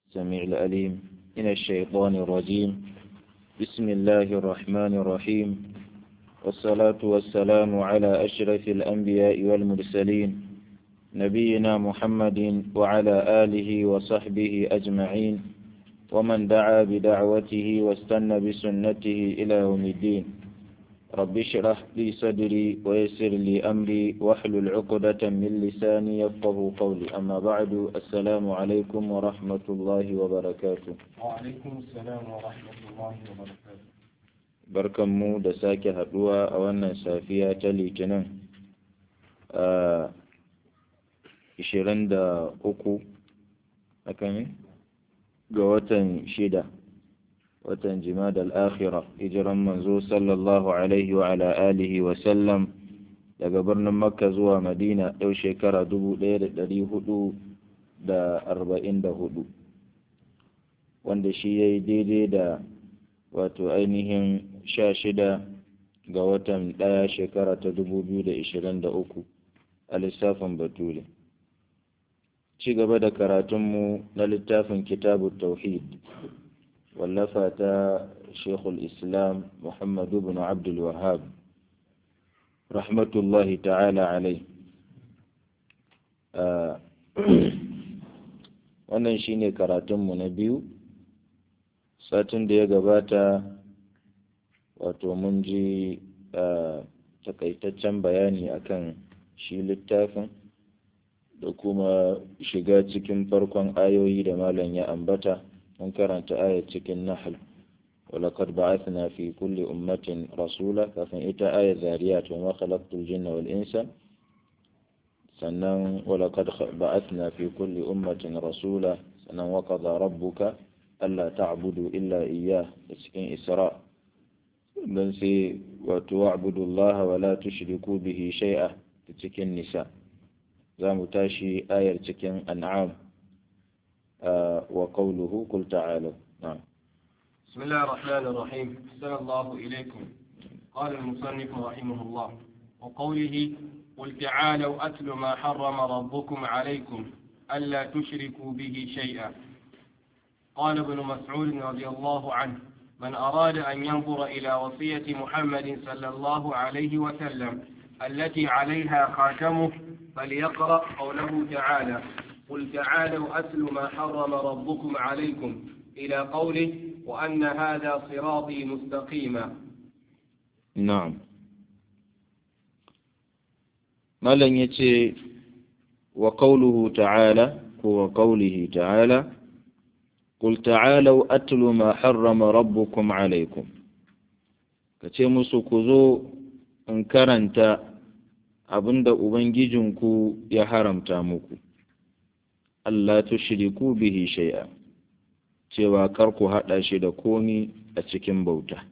السميع الأليم من الشيطان الرجيم بسم الله الرحمن الرحيم والصلاة والسلام على أشرف الأنبياء والمرسلين نبينا محمد وعلى آله وصحبه أجمعين ومن دعا بدعوته واستنى بسنته إلى يوم الدين رب اشرح لي صدري ويسر لي أمري واحلل عقدة من لساني يفقه قولي أما بعد السلام عليكم ورحمة الله وبركاته وعليكم السلام ورحمة الله وبركاته barkanmu da sake haduwa a wannan safiya ta litinin a 23 akan ga watan shida watan jimada al'akhira hijiran manzo sallallahu alaihi wa ala alihi wa sallam daga birnin makka zuwa madina yau shekara 1444 wanda shi ya yi daidai da wato ainihin sha shida ga watan ɗaya shekara ta 2023 a lissafin bature ci gaba da karatunmu na littafin kitabu tauhid wallafa ta shekul islam muhammadu bin abdul wahab rahmatullahi ta'ala alai wannan shine karatunmu na biyu satin da ya gabata wato mun ji takaitaccen bayani akan shi littafin da kuma shiga cikin farkon ayoyi da malam ya ambata mun karanta ayat cikin nahl ولقد بعثنا في كل أمة رسولا كفن إتا آية ذاريات وما خلقت الجن والإنس سنن ولقد بعثنا في كل أمة رسولا سنن وقضى ربك ألا تعبدوا إلا إياه cikin إسراء don sai wato wa'budu Allah wa la tushriku bihi shay'a cikin nisa za mu tashi ayar cikin an'am wa qawluhu qul ta'alu na'am بسم الله الرحمن الرحيم أحسن الله إليكم قال المصنف رحمه الله وقوله قل تعالوا أتل ما حرم ربكم عليكم ألا تشركوا به شيئا قال ابن مسعود رضي الله عنه من أراد أن ينظر إلى وصية محمد صلى الله عليه وسلم التي عليها خاتمه فليقرأ قوله تعالى قل تعالوا أتل ما حرم ربكم عليكم إلى قوله وأن هذا صراطي مستقيما نعم مالن يتي وقوله تعالى هو قوله تعالى قل تعالوا أتل ما حرم ربكم عليكم kace musu ku zo in karanta abinda Ubangijinku ya haramta muku, Allah tushriku bihi shay'a cewa kar ku haɗa shi da komi a cikin bauta.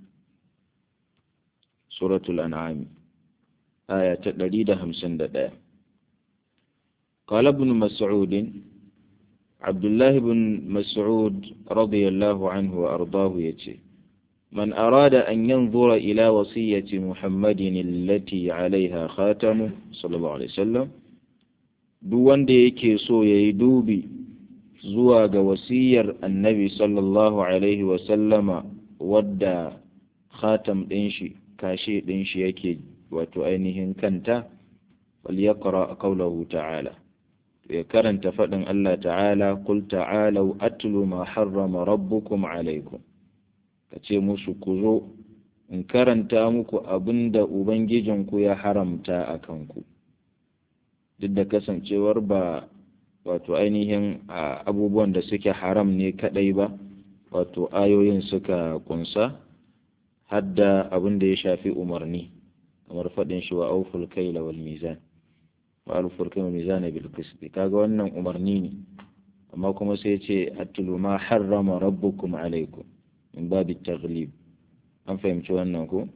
Suratul An'ami, aya ta ɗari da hamsin da ɗaya. Kala ibn Mas'udin, Abdullahi bin Mas'ud radiyallahu anhu wa ardahu ya ce, من أراد أن ينظر إلى وصية محمد التي عليها خاتمه صلى الله عليه وسلم duk wanda yake so ya yi dubi zuwa ga wasiyar annabi sallallahu alaihi wasallama wadda khatam ɗin shi kashe ɗin shi yake wato ainihin kanta falyaqra qawlahu ta'ala ya karanta faɗin Allah ta'ala qul ta'alu atlu ma harrama rabbukum alaikum kace musu ku zo in karanta muku abinda ubangijinku ya haramta a kanku duk da kasancewar ba wato ainihin abubuwan da suke haram ne kadai ba wato ayoyin suka kunsa hadda abin da ya shafi umarni kamar faɗin shi wa auful kaila wal mizan wa alfur kaila mizan bil qist kaga wannan umarni ne amma kuma sai ce atlu ma harrama rabbukum alaikum min babi taghlib an fahimci wannan ko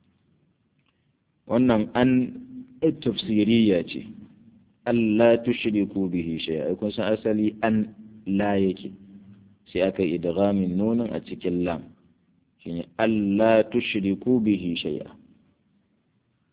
wannan an tafsiriya ce Allah tushriku bihi shay'a kun san asali an la yake sai aka yi idghamin nunin a cikin lam shine Allah tushriku bihi shay'a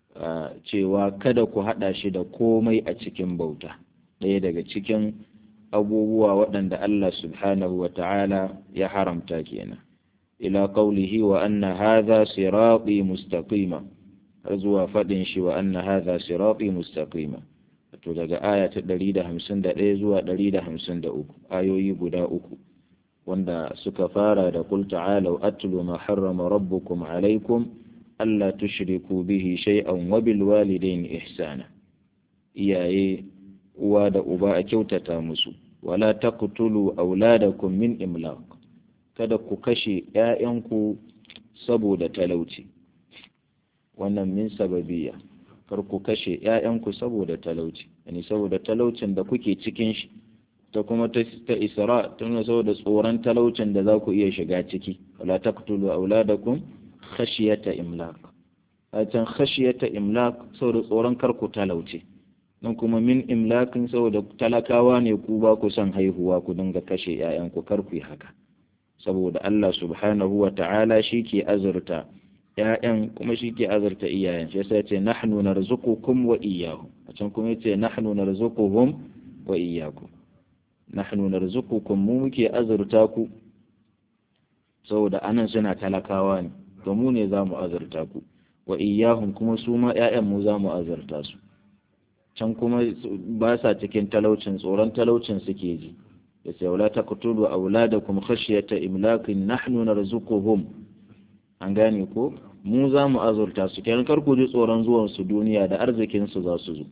cewa kada ku hada shi da komai a cikin bauta ɗaya daga cikin abubuwa waɗanda Allah subhanahu wa ta'ala ya haramta kenan ila qawlihi wa anna hadha sirati mustaqima har zuwa faɗin shi wa anna hadha sirati mustaqima to daga aya ta 151 zuwa 153 ayoyi guda uku wanda suka fara da qul ta'alu atlu ma harrama rabbukum alaykum alla tushriku bihi shay'an wa bil walidayni ihsana iyaye uwa da uba a kyautata musu wala taqtulu auladakum min imlaq kada ku kashe ƴaƴanku saboda talauci wannan min sababiyya kar ku kashe ƴaƴanku saboda talauci yani saboda talaucin da kuke cikin shi ta kuma ta isra tana saboda tsoron talaucin da za ku iya shiga ciki wala taqtulu auladakum khashiyata imlaq a can khashiyata imlaq saboda tsoron kar ku talauce nan kuma min imlakin saboda talakawa ne ku ba ku son haihuwa ku dinga kashe ‘ya'yanku kar ku yi haka saboda Allah subhanahu wa ta'ala shi ke azurta ‘ya'yan kuma shi ke azurta iyayen shi yasa ce nahnu narzuqukum wa iyyahum a can kuma yace nahnu narzuquhum wa iyyakum nahnu narzuqukum mu muke azurta ku saboda anan suna talakawa ne to mu ne za mu azurta ku wa iyyahum kuma su ma ‘ya'yan mu za mu azurta su can kuma ba sa cikin talaucin tsoron talaucin suke ji ya ce wala taqtulu auladakum khashyata imlakin nahnu narzuquhum an gane ko mu za mu azurta su kenan kar ku ji tsoron zuwan su duniya da arzikin su za su zo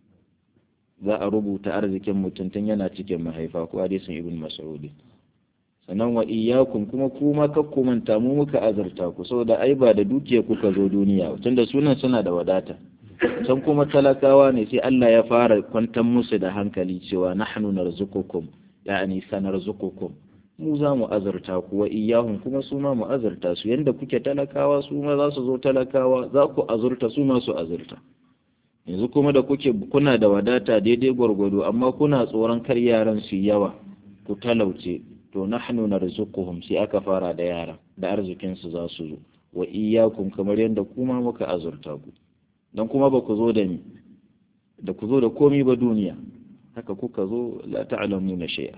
za a rubuta arzikin mutum tun yana cikin mahaifa ko hadisin ibn mas'ud sannan wa iyyakum kuma kuma kakku manta mu muka azurta ku saboda ai ba da dukiya kuka zo duniya tunda sunan suna da wadata can kuma talakawa ne sai Allah ya fara kwantar musu da hankali cewa nahnu narzuqukum ya'ani sanarzuqukum mu za mu azurta ku wa iyyahum kuma su ma mu azurta su yanda kuke talakawa su ma za su zo talakawa za ku azurta su ma su azurta yanzu kuma da kuke kuna da wadata daidai gwargwado amma kuna tsoron kar yaran su yawa ku talauce to nahnu narzuquhum sai aka fara da yaran da arzikin su za su zo wa iyyakum kamar yanda kuma muka azurta ku don kuma ba ku zo da ni da ku zo da komi ba duniya haka kuka zo la ta'lamu na shay'a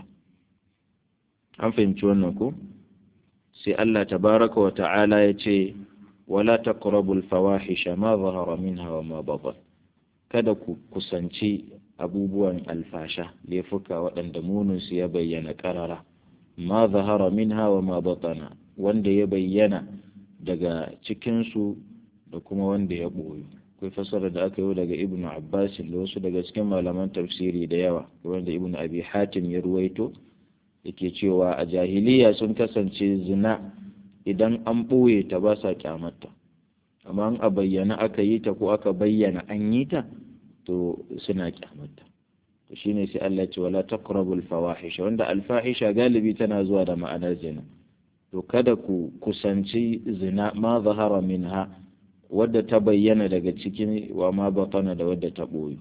an fahimci wannan ko sai Allah tabaraka wa ta'ala ya ce wala taqrabu al-fawahisha ma zahara minha wa ma batan kada ku kusanci abubuwan alfasha laifuka waɗanda muninsu ya bayyana ƙarara ma zahara minha wa ma batana wanda ya bayyana daga cikinsu da kuma wanda ya ɓoye akwai fasara da aka yi daga ibn abbas da wasu daga cikin malaman tafsiri da yawa wanda ibn abi hatim ya ruwaito yake cewa a jahiliya sun kasance zina idan an ɓoye ta ba sa kyamata amma a bayyana aka yi ta ko aka bayyana an yi ta to suna kyamata to shine sai Allah ce wala taqrabul fawahisha wanda alfahisha galibi tana zuwa da ma'anar zina to kada ku kusanci zina ma zahara minha wadda ta bayyana daga cikin wa ma batana da wadda ta boyu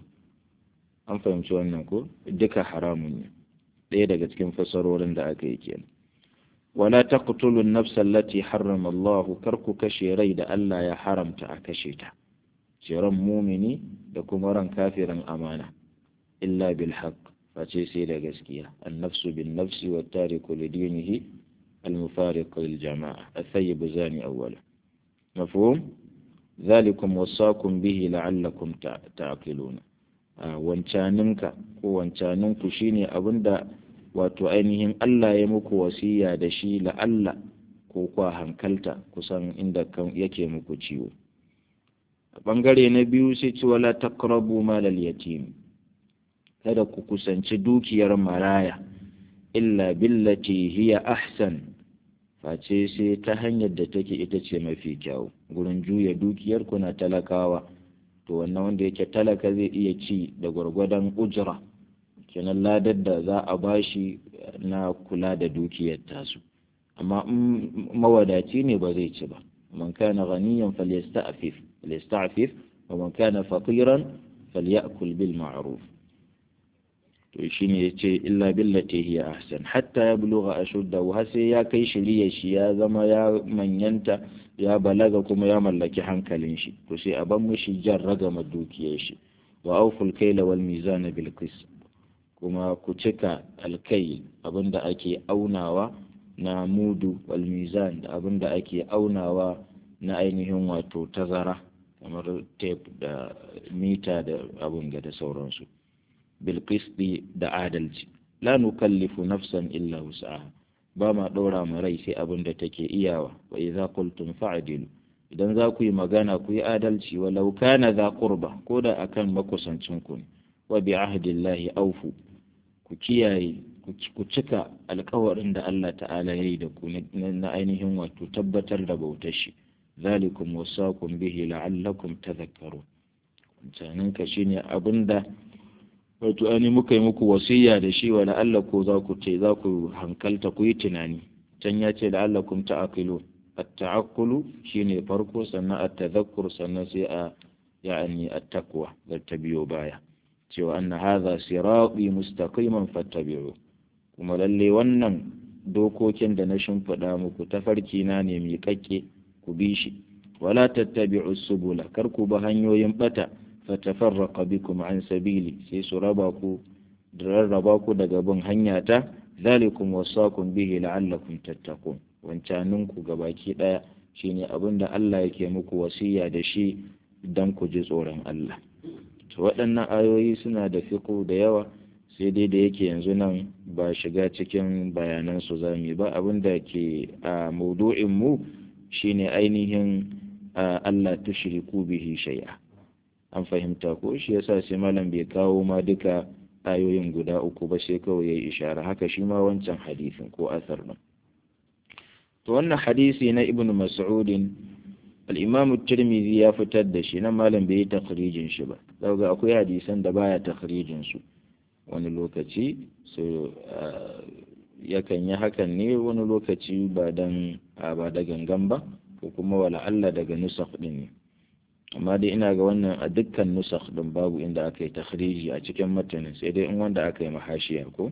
an fahimci wannan ko duka haramun ne ɗaya daga cikin fasarorin da aka yi kenan wala taqtulu an-nafsa allati harrama Allah kar ku kashe rai da Allah ya haramta a kashe ta ran mumini da kuma ran kafirin amana illa bil haqq face sai da gaskiya an-nafsu bin nafsi wa tariku li dinihi al-mufariq lil jama'a at-tayyib zani awwala mafhum ذلكم وصاكم به لعلكم تعقلون wancaninka ko wancaninku shine abinda wato ainihin Allah ya muku wasiya da shi la'alla ko kwa hankalta kusan inda yake muku ciwo a ɓangare na biyu sai ci wala taqrabu malal yatim kada ku kusanci dukiyar maraya illa billati hiya ahsan face sai ta hanyar da take ita ce mafi kyau gurin juya dukiyar kuna talakawa to wannan wanda yake talaka zai iya ci da gwargwadon ujira kenan ladar da za a bashi na kula da dukiyar tasu amma in mawadaci ne ba zai ci ba man kana ghaniyan falyasta'fif falyasta'fif wa man kana faqiran falyakul bil ma'ruf to shine yace illa billati hiya ahsan hatta yablugha ashuddahu har sai ya kai shiriyar shi ya zama ya manyanta ya balaga kuma ya mallaki hankalin shi to sai a ban mishi jan ragama dukiyar shi wa awful kayla wal mizana bil qist kuma ku cika alkai abinda ake aunawa na mudu wal mizan da abinda ake aunawa na ainihin wato tazara kamar tape da mita da abin da sauransu bilkisti da adalci la nukallifu nafsan illa wus'aha ba ma ɗora mu rai sai abin da take iyawa wa idza qultum fa'dilu idan za ku yi magana ku yi adalci walau kana za qurba ko da akan makusancin ku ne wa bi ahdillahi awfu ku kiyaye ku cika alkawarin da Allah ta'ala ya yi da ku na ainihin wato tabbatar da bautar shi zalikum wasakum bihi la'allakum tadhakkarun wancanin ka shine abinda wato ani muka yi muku wasiya da shi wa la'alla ko za ku ce za ku hankalta ku yi tunani can ya ce la'allakum ta'aqilun at-ta'aqqulu shine farko sannan at-tadhakkur sannan sai a ya'ani at-taqwa da ta biyo baya cewa anna hadha sirati mustaqiman fattabi'u kuma lalle wannan dokokin da na shimfiɗa muku tafarki na ne miƙaƙƙe ku bi shi wala tattabi'u subula kar ku ba hanyoyin bata fatafarraqa bikum an sabili sai su raba ku da rarraba ku daga bin hanya ta zalikum wasakum bihi la'allakum tattaqun wancanin ku gabaki daya shine abin da Allah yake muku wasiya da shi dan ku ji tsoron Allah to waɗannan ayoyi suna da fiqh da yawa sai dai da yake yanzu nan ba shiga cikin bayanan su zamu ba abin da ke a maudu'in mu shine ainihin Allah tushriku bihi shay'a an fahimta ko shi yasa sai malam bai kawo ma duka ayoyin guda uku ba sai kawai yayi ishara haka shi ma wancan hadisin ko asar din to wannan hadisi na ibnu mas'ud al-imam at-tirmidhi ya fitar da shi nan malam bai yi takhrijin shi ba daga akwai hadisan da baya takhrijin su wani lokaci so yakan yi hakan ne wani lokaci ba dan ba da gangan ba ko kuma wala Allah daga nusakh din ne amma dai ina ga wannan a dukkan nusakh din babu inda aka yi takhriji a cikin matanin sai dai in wanda aka yi mahashiya ko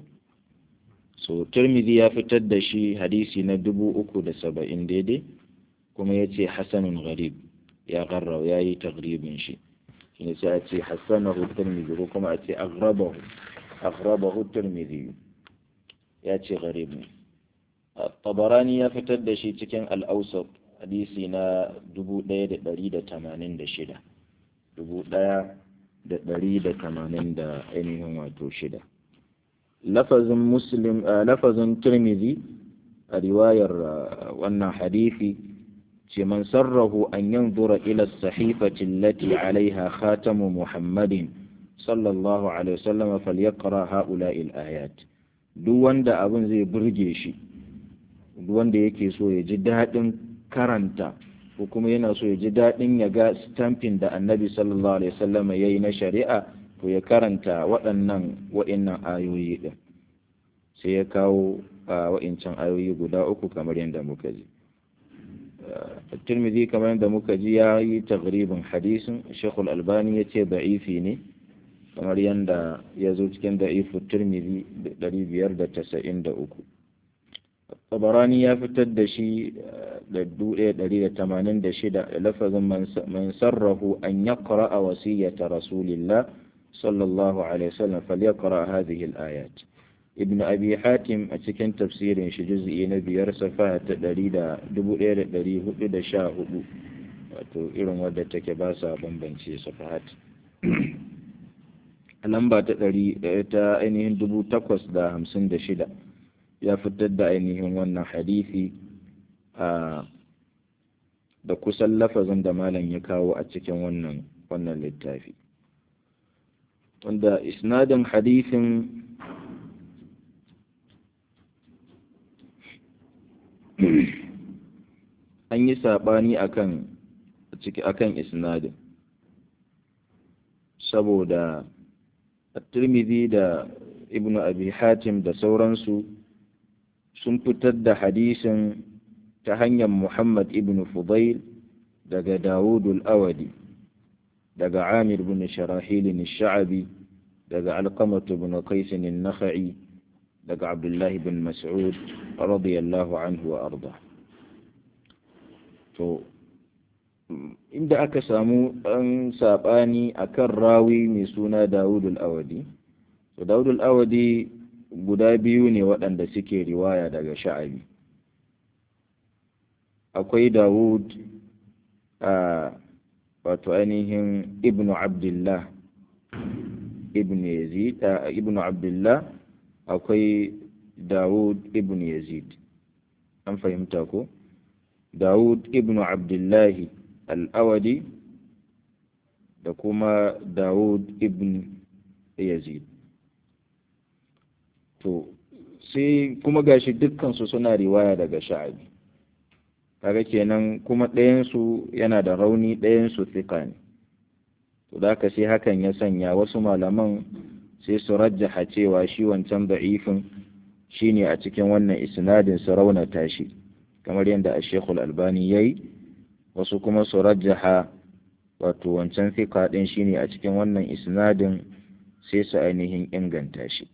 so Tirmidhi ya fitar da shi hadisi na dubu uku da saba'in daidai kuma ya ce hasanun gharib ya garra ya yi taghribin shi shine sai a ce hasanahu Tirmidhi ko kuma a ce aghrabahu aghrabahu Tirmidhi ya ce gharib ne Tabarani ya fitar da shi cikin al-Awsat hadisi na dubu ɗaya da ɗari da tamanin da shida dubu ɗaya da ɗari da tamanin da ainihin wato shida lafazin muslim lafazin tirmidhi a riwayar wannan hadisi ce man sarrahu an yanzura ila sahifati allati alaiha khatamu muhammadin sallallahu alaihi wasallam falyaqra haula'i al-ayat duk wanda abin zai burge shi duk wanda yake so ya ji daɗin karanta ko kuma yana so ya ji daɗin ya ga stamping da annabi sallallahu alaihi wasallam ya yi na shari'a to ya karanta waɗannan wa'innan ayoyi ɗin sai ya kawo wa'incan ayoyi guda uku kamar yadda muka ji Tirmidhi kamar yadda muka ji ya yi tagribin hadisin Sheikhul Albani ya ce da'ifi ne kamar yadda ya zo cikin da'ifu Tirmidhi 593 tabarani ya fitar da shi da duɗe ɗari da tamanin da shida da lafazin man sarrahu an ya a wasiyyata rasulillah sallallahu alaihi wasallam falyaqra hadhihi al-ayat ibn abi hatim a cikin tafsirin shi juz'i na biyar safa ta ɗari da dubu ɗaya da ɗari hudu da sha hudu wato irin wadda take ba sa bambance safahat lamba ta ɗari ta ainihin dubu takwas da hamsin da shida ya fitar da ainihin wannan hadisi a da kusan lafazin da malam ya kawo a cikin wannan wannan littafi wanda isnadin hadisin an yi saɓani akan ciki akan isnadin saboda at-tirmidhi da ibnu abi hatim da sauransu sun fitar da hadisin ta hanyar Muhammad ibn Fudail daga Dawud al-Awadi daga Amir ibn Sharahil al-Sha'bi daga Alqamah ibn Qais al-Nakhai daga Abdullah ibn Mas'ud radiyallahu anhu wa arda to inda aka samu ɗan saɓani akan rawi mai suna Dawud al-Awadi to daudul awadi guda biyu ne waɗanda suke riwaya daga sha'abi akwai dawud a wato ainihin ibnu abdullah ibn yazid ibnu abdullah akwai dawud ibn yazid an fahimta ko dawud ibn abdullahi al'awadi da kuma dawud ibn yazid to sai kuma gashi dukkansu suna riwaya daga sha'abi kaga kenan kuma ɗayansu yana da rauni ɗayansu fika ne to da haka sai hakan ya sanya wasu malaman sai su rajjaha cewa shi wancan da'ifin shine a cikin wannan isnadin su raunata shi kamar yadda a shekul albani ya yi wasu kuma su rajjaha wato wancan fika ɗin shine a cikin wannan isnadin sai su ainihin inganta shi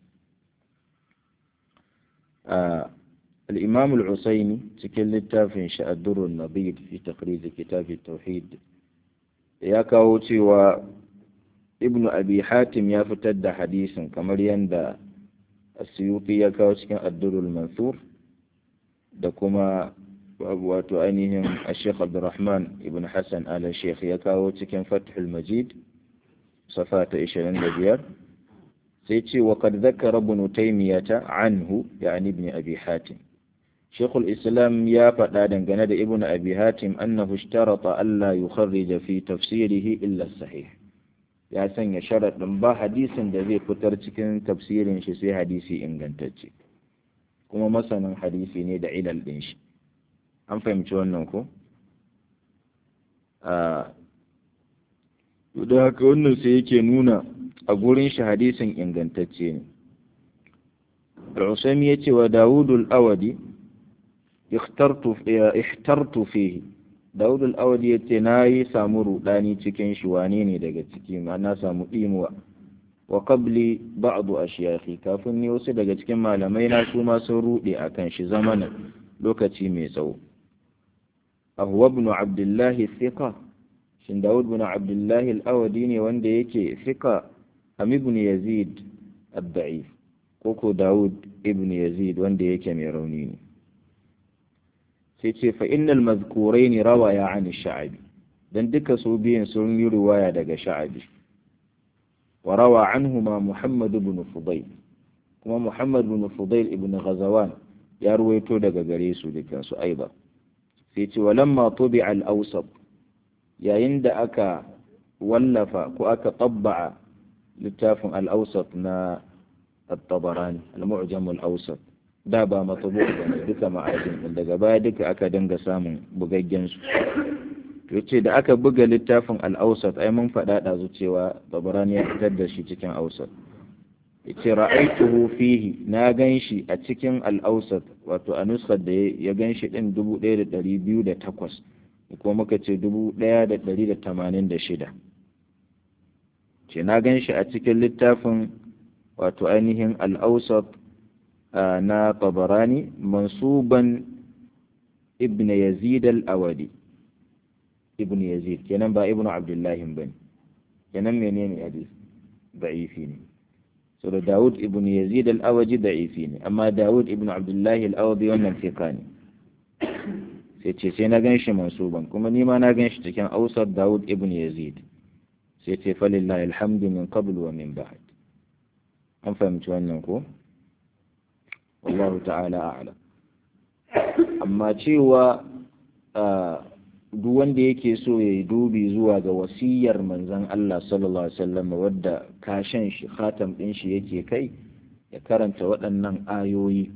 الإمام العسيني cikin littafin shi addurun nabid fi taqrid kitab tauhid ya kawo cewa ibn abi hatim ya fitar da hadisin kamar yadda asyuti ya kawo cikin addurul mansur da kuma wato ainihin ashekh abdurrahman ibn hassan ala sheikh ya kawo cikin fathul majid safa ta 25 sai ce wa kad zakara ibn taymiyata anhu yani ibn abi hatim shaykhul islam ya faɗa dangane da ibn abi hatim annahu ishtarata alla yukharrija fi tafsirihi illa sahih ya sanya sharaɗin ba hadisin da zai fitar cikin tafsirin shi sai hadisi ingantacce kuma masanin hadisi ne da ilal ɗin shi an fahimci wannan ko a da haka wannan sai yake nuna a gurin shi hadisin ingantacce ne al-usami ya ce wa dawudul awadi ihtartu fihi dawudul awadi ya ce na yi samu rudani cikin shi wane ne daga ciki ma na samu ɗimuwa wa qabli ba'du ashiyakhi kafin ni wasu daga cikin malamai na su ma sun rude akan shi zamanin lokaci mai tsawo ahuwa ibn abdullahi thiqa shin dawud ibn abdullahi al-awadi ne wanda yake thiqa am ibn yazid ad-da'if ko ko dawud ibn yazid wanda yake mai rauni ne sai ce fa innal mazkuraini rawaya an sha'abi dan duka su biyan sun yi riwaya daga sha'abi wa rawa anhuma muhammad ibn fudayl kuma muhammad ibn fudayl ibn ghazawan ya ruwaito daga gare su dukan su aiba sai ce walamma tubi al-awsat yayin da aka wallafa ko aka tabba'a littafin al-awsat na at-tabarani al-mu'jam al-awsat da ba matsabu ba ne duka ma'ajin ɗin daga baya duka aka dinga samun bugaggen su to ce da aka buga littafin al'ausat ai mun faɗa ɗazu cewa tabarani ya fitar da shi cikin ausat yace ra'aituhu fihi na gan shi a cikin al'ausat wato a nuskar da ya gan shi ɗin dubu ɗaya da ɗari biyu da takwas ko muka ce dubu ɗaya da ɗari da tamanin da shida ce na gan shi a cikin littafin wato ainihin al'ausat na tabarani mansuban ibn yazid al-awadi ibn yazid kenan ba ibn abdullahi bane kenan menene hadis da'ifi ne so da Dawud ibn Yazid al-Awaji da'ifi ne amma Dawud ibn Abdullahi al-Awadi wannan fika ne sai ce sai na gan shi mansuban kuma ni ma na gan shi cikin ausar Dawud ibn Yazid sai ce falillahi alhamdu min qabl wa min ba'd an fahimci wannan ko wallahu ta'ala a'lam amma cewa duk wanda yake so ya yi dubi zuwa ga wasiyar manzon Allah sallallahu alaihi wasallam wadda kashen shi khatam din shi yake kai ya karanta waɗannan ayoyi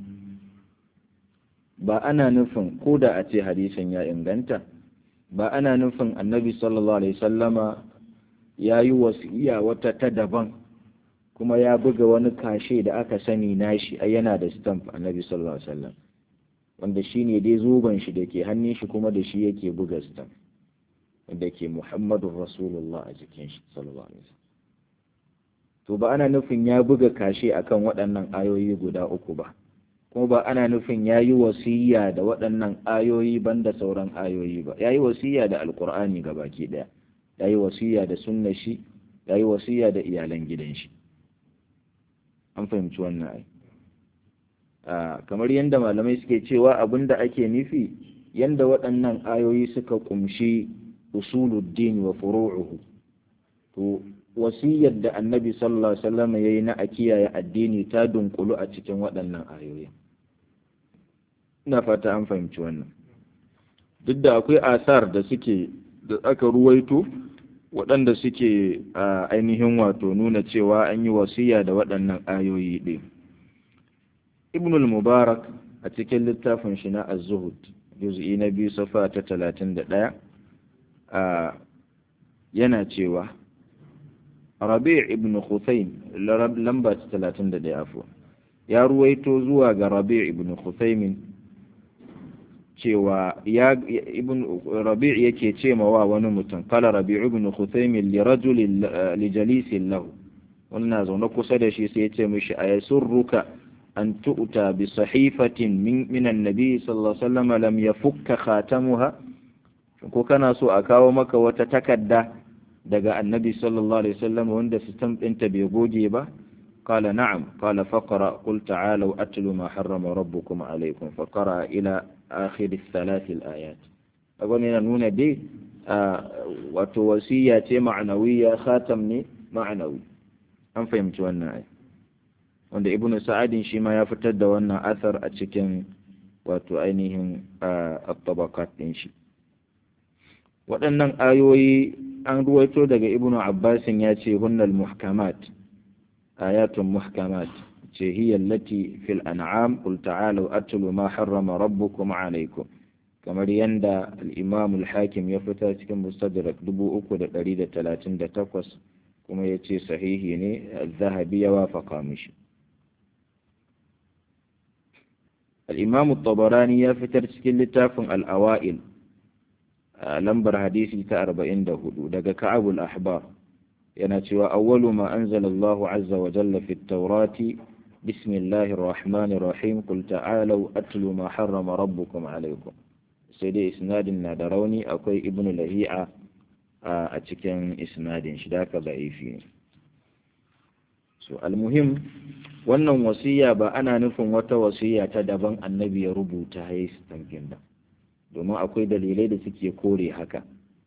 ba ana nufin ko da a ce hadisin ya inganta ba ana nufin annabi sallallahu alaihi wasallama ya yi wasiya wata ta daban kuma ya buga wani kashe da aka sani nashi a yana da stamp annabi sallallahu alaihi wasallam wanda shi ne dai zuban shi da ke hannun shi kuma da shi yake buga stamp wanda ke muhammadun rasulullah a jikin shi sallallahu alaihi wasallam to ba ana nufin ya buga kashe akan waɗannan ayoyi guda uku ba kuma ba ana nufin ya yi wasiya da waɗannan ayoyi banda sauran ayoyi ba ya yi wasiya da alkur'ani ga baki ɗaya ya yi wasiya da sunna shi ya yi wasiya da iyalan gidan shi an fahimci wannan ai kamar yadda malamai suke cewa abin da ake nufi yadda waɗannan ayoyi suka ƙumshi usuluddin wa furu'uhu to wasiyar da annabi sallallahu alaihi wasallam yayi na a kiyaye addini ta dunkulu a cikin waɗannan ayoyi ina fata an fahimci wannan duk da akwai asar da suke da aka ruwaito waɗanda suke a ainihin wato nuna cewa an yi wasiya da waɗannan ayoyi ɗin ibnul mubarak a cikin littafin shi na az-zuhud juz'i na biyu safa ta talatin da ɗaya yana cewa rabi' ibn khuthaym lamba ta talatin da ɗaya afuwa ya ruwaito zuwa ga rabi' ibn khuthaym cewa ya ibn rabi' yake ce ma wa wani mutum kala rabi' ibn khuthaym li rajulin li jalisin lahu wannan zaune kusa da shi sai ya ce mishi ayasurruka أن تؤتى بصحيفة من, من النبي صلى الله عليه وسلم لم يفك خاتمها ko kana so a kawo maka wata takarda daga annabi sallallahu alaihi wasallam wanda sistem ɗinta bai goge ba qala na'am qala faqra qul ta'alu atlu ma harrama rabbukum alaykum faqra ila akhir thalath al-ayat agon yana nuna dai wato wasiya ce ma'anawiya khatam ne ma'anawi an fahimci wannan ai wanda ibnu sa'adin shi ma ya fitar da wannan athar a cikin wato ainihin at-tabaqat din shi waɗannan ayoyi an ruwaito daga ibnu abbasin ya ce hunnal muhkamat ayatun muhkamat ce hiya allati fil an'am qul ta'alu atlu ma harrama rabbukum alaykum kamar yanda al-imam al-hakim ya fita cikin mustadrak 3138 kuma ya ce sahihi ne az-zahabi ya wafaka mishi الإمام الطبراني يفتر سكين لتافن الأوائل لمبر حديثي تأربعين دهدو دقا كعب الأحبار يناتي أول ما أنزل الله عز وجل في التوراة بسم الله الرحمن الرحيم قل تعالوا أتلوا ما حرم ربكم عليكم سيدي إسناد نادروني أكوي ابن لهيعة أتكين إسناد شداك ضعيفين so المهم wannan wasiya ba ana nufin wata wasiya ta daban annabi ya rubuta ya yi stamfin ba domin akwai dalilai da suke kore haka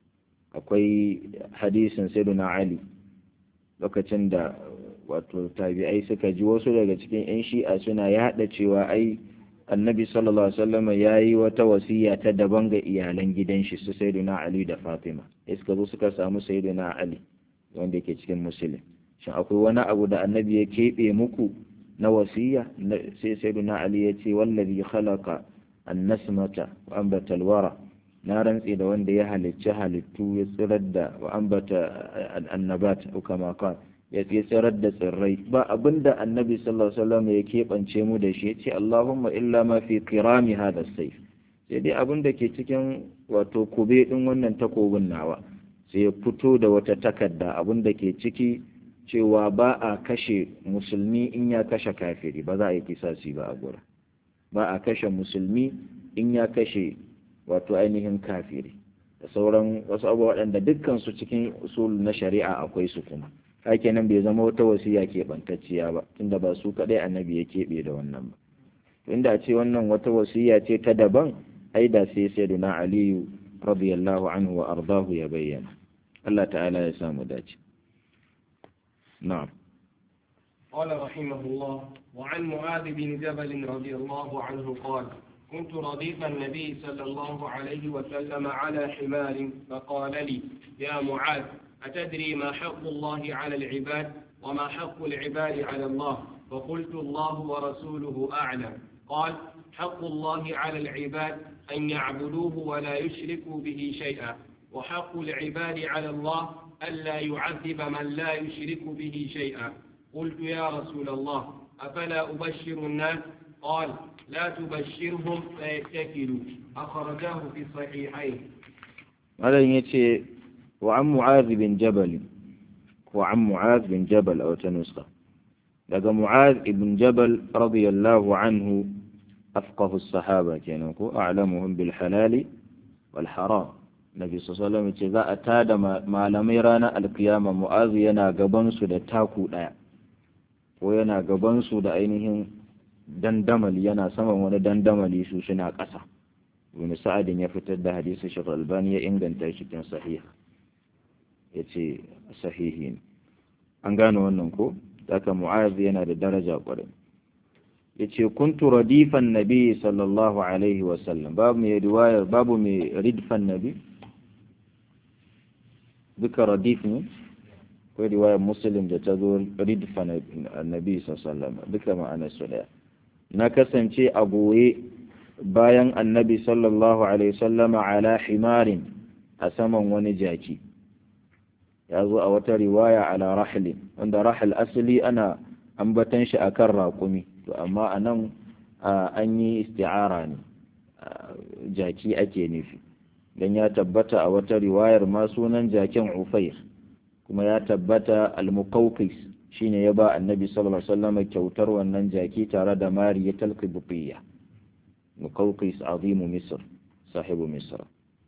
akwai hadisin sayyiduna ali lokacin da wato tabi'ai suka ji wasu daga cikin 'yan shi'a suna yaɗa cewa ai annabi sallallahu alaihi wasallam ya yi wata wasiya ta daban ga iyalan gidan shi su sayyiduna ali da fatima suka zo suka samu sayyiduna ali wanda yake cikin musulun shin akwai wani abu da annabi ya keɓe muku na wasiya sai sayyiduna ali ya ce wallazi khalaqa annasmata wa ambata alwara na rantse da wanda ya halicci halittu ya tsirar da wa ambata annabat ko kama kan ya tsirar da tsirrai ba abinda annabi sallallahu alaihi wasallam ya keɓance mu da shi ya ce allahumma illa ma fi kirami hada sayf sai dai abin da ke cikin wato kube din wannan takobin nawa sai ya fito da wata takarda abin da ke ciki cewa ba a kashe musulmi in ya kashe kafiri ba za a yi kisasi ba a gura ba a kashe musulmi in ya kashe wato ainihin kafiri da sauran wasu abubuwa waɗanda dukkan su cikin usul na shari'a akwai su kuma haka nan bai zama wata wasiya keɓantacciya ba tunda ba su kaɗai annabi ya keɓe da wannan ba to inda a ce wannan wata wasiya ce ta daban ai da sai sayyiduna aliyu radiyallahu anhu wa ardahu ya bayyana Allah ta'ala ya samu dace نعم قال رحمه الله وعن معاذ بن جبل رضي الله عنه قال كنت رديف النبي صلى الله عليه وسلم على حمار فقال لي يا معاذ أتدري ما حق الله على العباد وما حق العباد على الله فقلت الله ورسوله أعلم قال حق الله على العباد أن يعبدوه ولا يشركوا به شيئا وحق العباد على الله ألا يعذب من لا يشرك به شيئا قلت يا رسول الله أفلا أبشر الناس قال لا تبشرهم فيتكلوا أخرجاه في الصحيحين هذا يتي وعن معاذ بن جبل وعن معاذ بن جبل أو تنسخة لقى معاذ بن جبل رضي الله عنه أفقه الصحابة كانوا أعلمهم بالحلال والحرام Nabi sallallahu ce za a tada malamai ranar alkiyama mu'azu yana gabansu da taku ɗaya ko yana gabansu da ainihin dandamali yana saman wani dandamali su suna ƙasa ibn sa'adin ya fitar da hadisi shi albani ya inganta shi cikin sahih ya ce sahihi ne an gane wannan ko daga mu'az yana da daraja kwarai ya ce kuntu radifan nabi sallallahu alaihi wasallam babu mai riwayar babu mai ridfan nabi duka radif ne akwai riwayar muslim da ta zo ridfan nabi sallallahu duka ma'anar su daya na kasance a goye bayan annabi sallallahu alaihi wasallama ala himarin a saman wani jaki ya zo a wata riwaya ala rahlin wanda rahal asali ana ambatan shi akan raƙumi to amma a nan an yi isti'ara ne jaki ake nufi don ya tabbata a wata riwayar ma sunan jakin ufair kuma ya tabbata al-muqawqis shine ya ba annabi sallallahu alaihi wasallam kyautar wannan jaki tare da mariyatul qibtiyya muqawqis azimu misr sahibu misr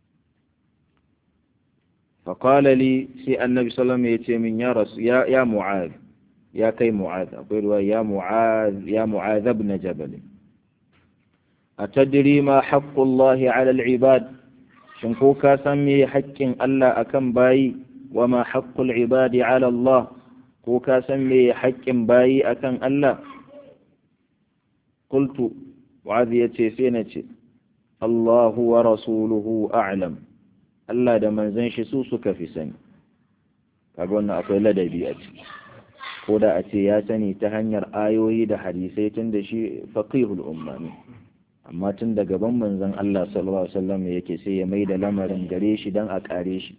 فقال لي سي النبي صلى الله عليه وسلم يا رسول يا يا معاذ يا كي معاذ أقول يا معاذ يا معاذ بن جبل أتدري ما حق الله على العباد شنكوكا سمي حق ألا أكم باي وما حق العباد على الله كوكا سمي حق باي أكم ألا قلت معاذ يتسينتي الله ورسوله أعلم Allah da manzon shi su suka fi sani kaga wannan akwai ladabi a ciki ko da a ce ya sani ta hanyar ayoyi da hadisai tun da shi faqihul umma ne amma tun da gaban manzon Allah sallallahu alaihi wasallam yake sai ya mai da lamarin gare shi dan a kare shi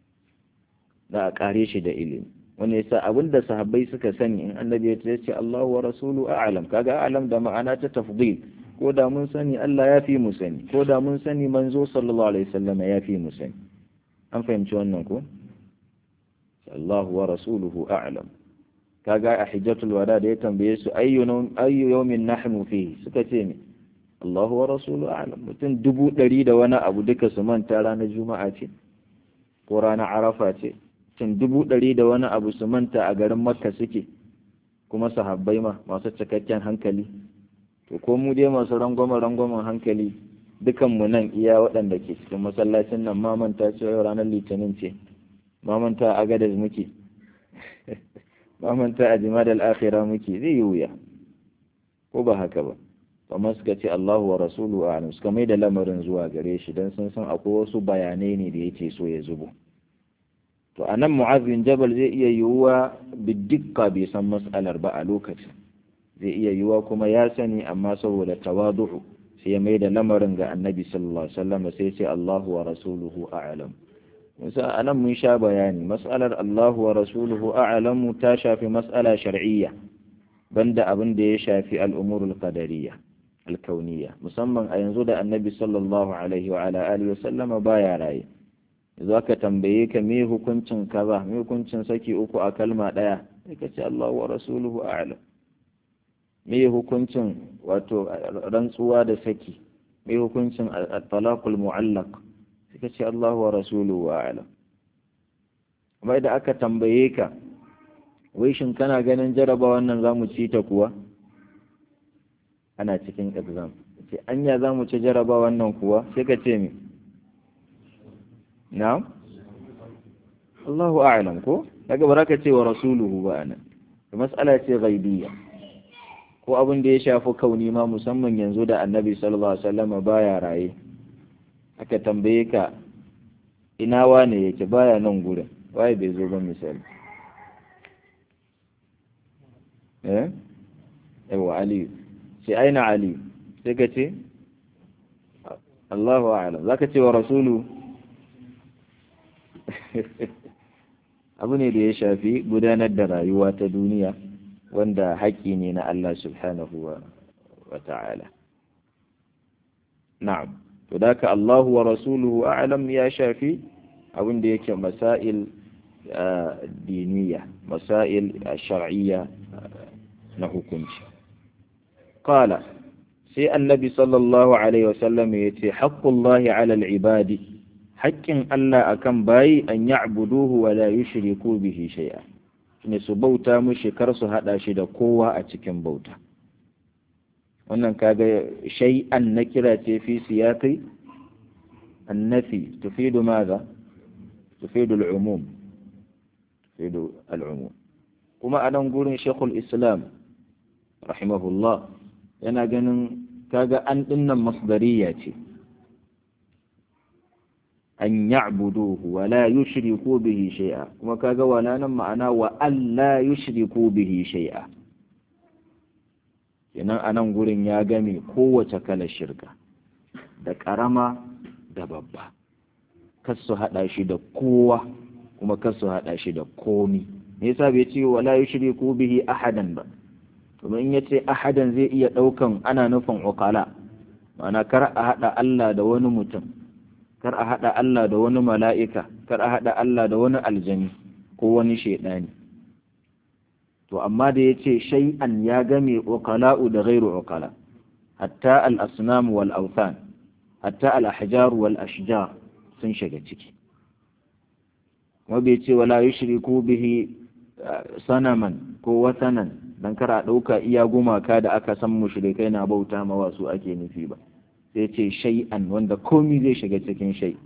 da a kare shi da ilimi wanda yasa abinda sahabbai suka sani in annabi ya ce Allahu wa rasulu a'lam kaga a'lam da ma'ana ta tafdil ko da mun sani Allah ya fi mu sani ko da mun sani manzo sallallahu alaihi wasallam ya fi mu sani an fahimci wannan ko Allahu wa rasuluhu a'lam kaga a hijjatul wada da ya tambaye su ayyu ayyu yawmin nahnu fihi suka ce ne Allahu wa rasuluhu a'lam mutum dubu ɗari da wani abu duka su manta ranar juma'a ce ko ranar arafa ce mutum dubu ɗari da wani abu su manta a garin makka suke kuma sahabbai ma masu cikakken hankali to ko mu dai masu rangwama rangwamen hankali dukanmu nan iya waɗanda ke cikin masallacin nan mamanta ce yau ranar litinin ce mamanta a gadar muke mamanta a jima da al'akhira muke zai yi wuya ko ba haka ba amma suka ce Allahu wa rasulu a suka mai da lamarin zuwa gare shi don sun san akwai wasu bayanai ne da yake so ya zubo to a nan mu'azin jabal zai iya yiwuwa bidikka bai san mas'alar ba a lokacin zai iya yiwuwa kuma ya sani amma saboda tawadu'u sai ya mai da lamarin ga annabi sallallahu alaihi wasallam sai ce Allahu wa rasuluhu a'lam musa anan mun sha bayani mas'alar Allahu wa rasuluhu a'lam ta shafi mas'ala shar'iyya banda abin da ya shafi al'umurul qadariyya alkauniyya musamman a yanzu da annabi sallallahu alaihi wa ala alihi wasallam baya raye yanzu aka tambaye ka me hukuncin kaza me hukuncin saki uku a kalma daya sai ka ce Allahu wa rasuluhu a'lam me hukuncin wato rantsuwa da saki me hukuncin talaqul mu'allaq suka ce Allahu wa rasuluhu a'lam amma idan aka tambaye ka wai shin kana ganin jaraba wannan zamu ci ta kuwa ana cikin exam ce anya zamu ci jaraba wannan kuwa sai ka ce me na'am Allahu a'lam ko daga baraka ce wa rasuluhu ba anan mas'ala ce ghaibiyya ko abin da ya shafi kauni ma musamman yanzu da annabi sallallahu alaihi wasallam baya raye aka tambaye ka ina wane yake baya nan gurin waye bai zo ba misali eh yawa ali sai aina ali sai ka ce Allahu a'lam zaka ce wa rasulu abu ne da ya shafi gudanar da rayuwa ta duniya wanda haƙƙi ne na Allah subhanahu wa ta'ala. Na'am, to da ka Allahu wa Rasuluhu a'lam ya shafi abin da yake masail diniya, masail shar'iyya na hukunci. Kala, sai annabi sallallahu Alaihi wasallam ya ce, haƙƙullahi alal ibadi, haƙƙin Allah akan bayi an ya'buduhu wa la yushriku bihi shay'a. ne su bauta mushi kar su hada shi da kowa a cikin bauta wannan kaga shay'an na kira ce fi siyaqi annafi tufidu madha tufidu al'umum tufidu al'umum kuma a nan gurin shekul islam rahimahullah yana ganin kaga an dinnan masdariya ce an ya'buduhu wa la yushriku bihi shay'a kuma kaga wala nan ma'ana wa an la yushriku bihi shay'a kenan a nan gurin ya game kowace kalar shirka da ƙarama da babba kar su haɗa shi da kowa kuma kar su haɗa shi da komi me yasa bai ce wala yushriku bihi ahadan ba domin in yace ahadan zai iya ɗaukan ana nufin uqala ma'ana kar a haɗa Allah da wani mutum kar a haɗa Allah da wani mala'ika kar a haɗa Allah da wani aljani ko wani shaidani to amma da yace shay'an ya game uqala'u da ghairu uqala hatta al-asnam wal awthan hatta al-ahjar wal ashjar sun shiga ciki kuma bai ce wala yushriku bihi sanaman ko wasanan dan kar a ɗauka iya gumaka da aka san mushrikai na bauta ma wasu ake nufi ba sai ce shay'an wanda komi zai shiga cikin shay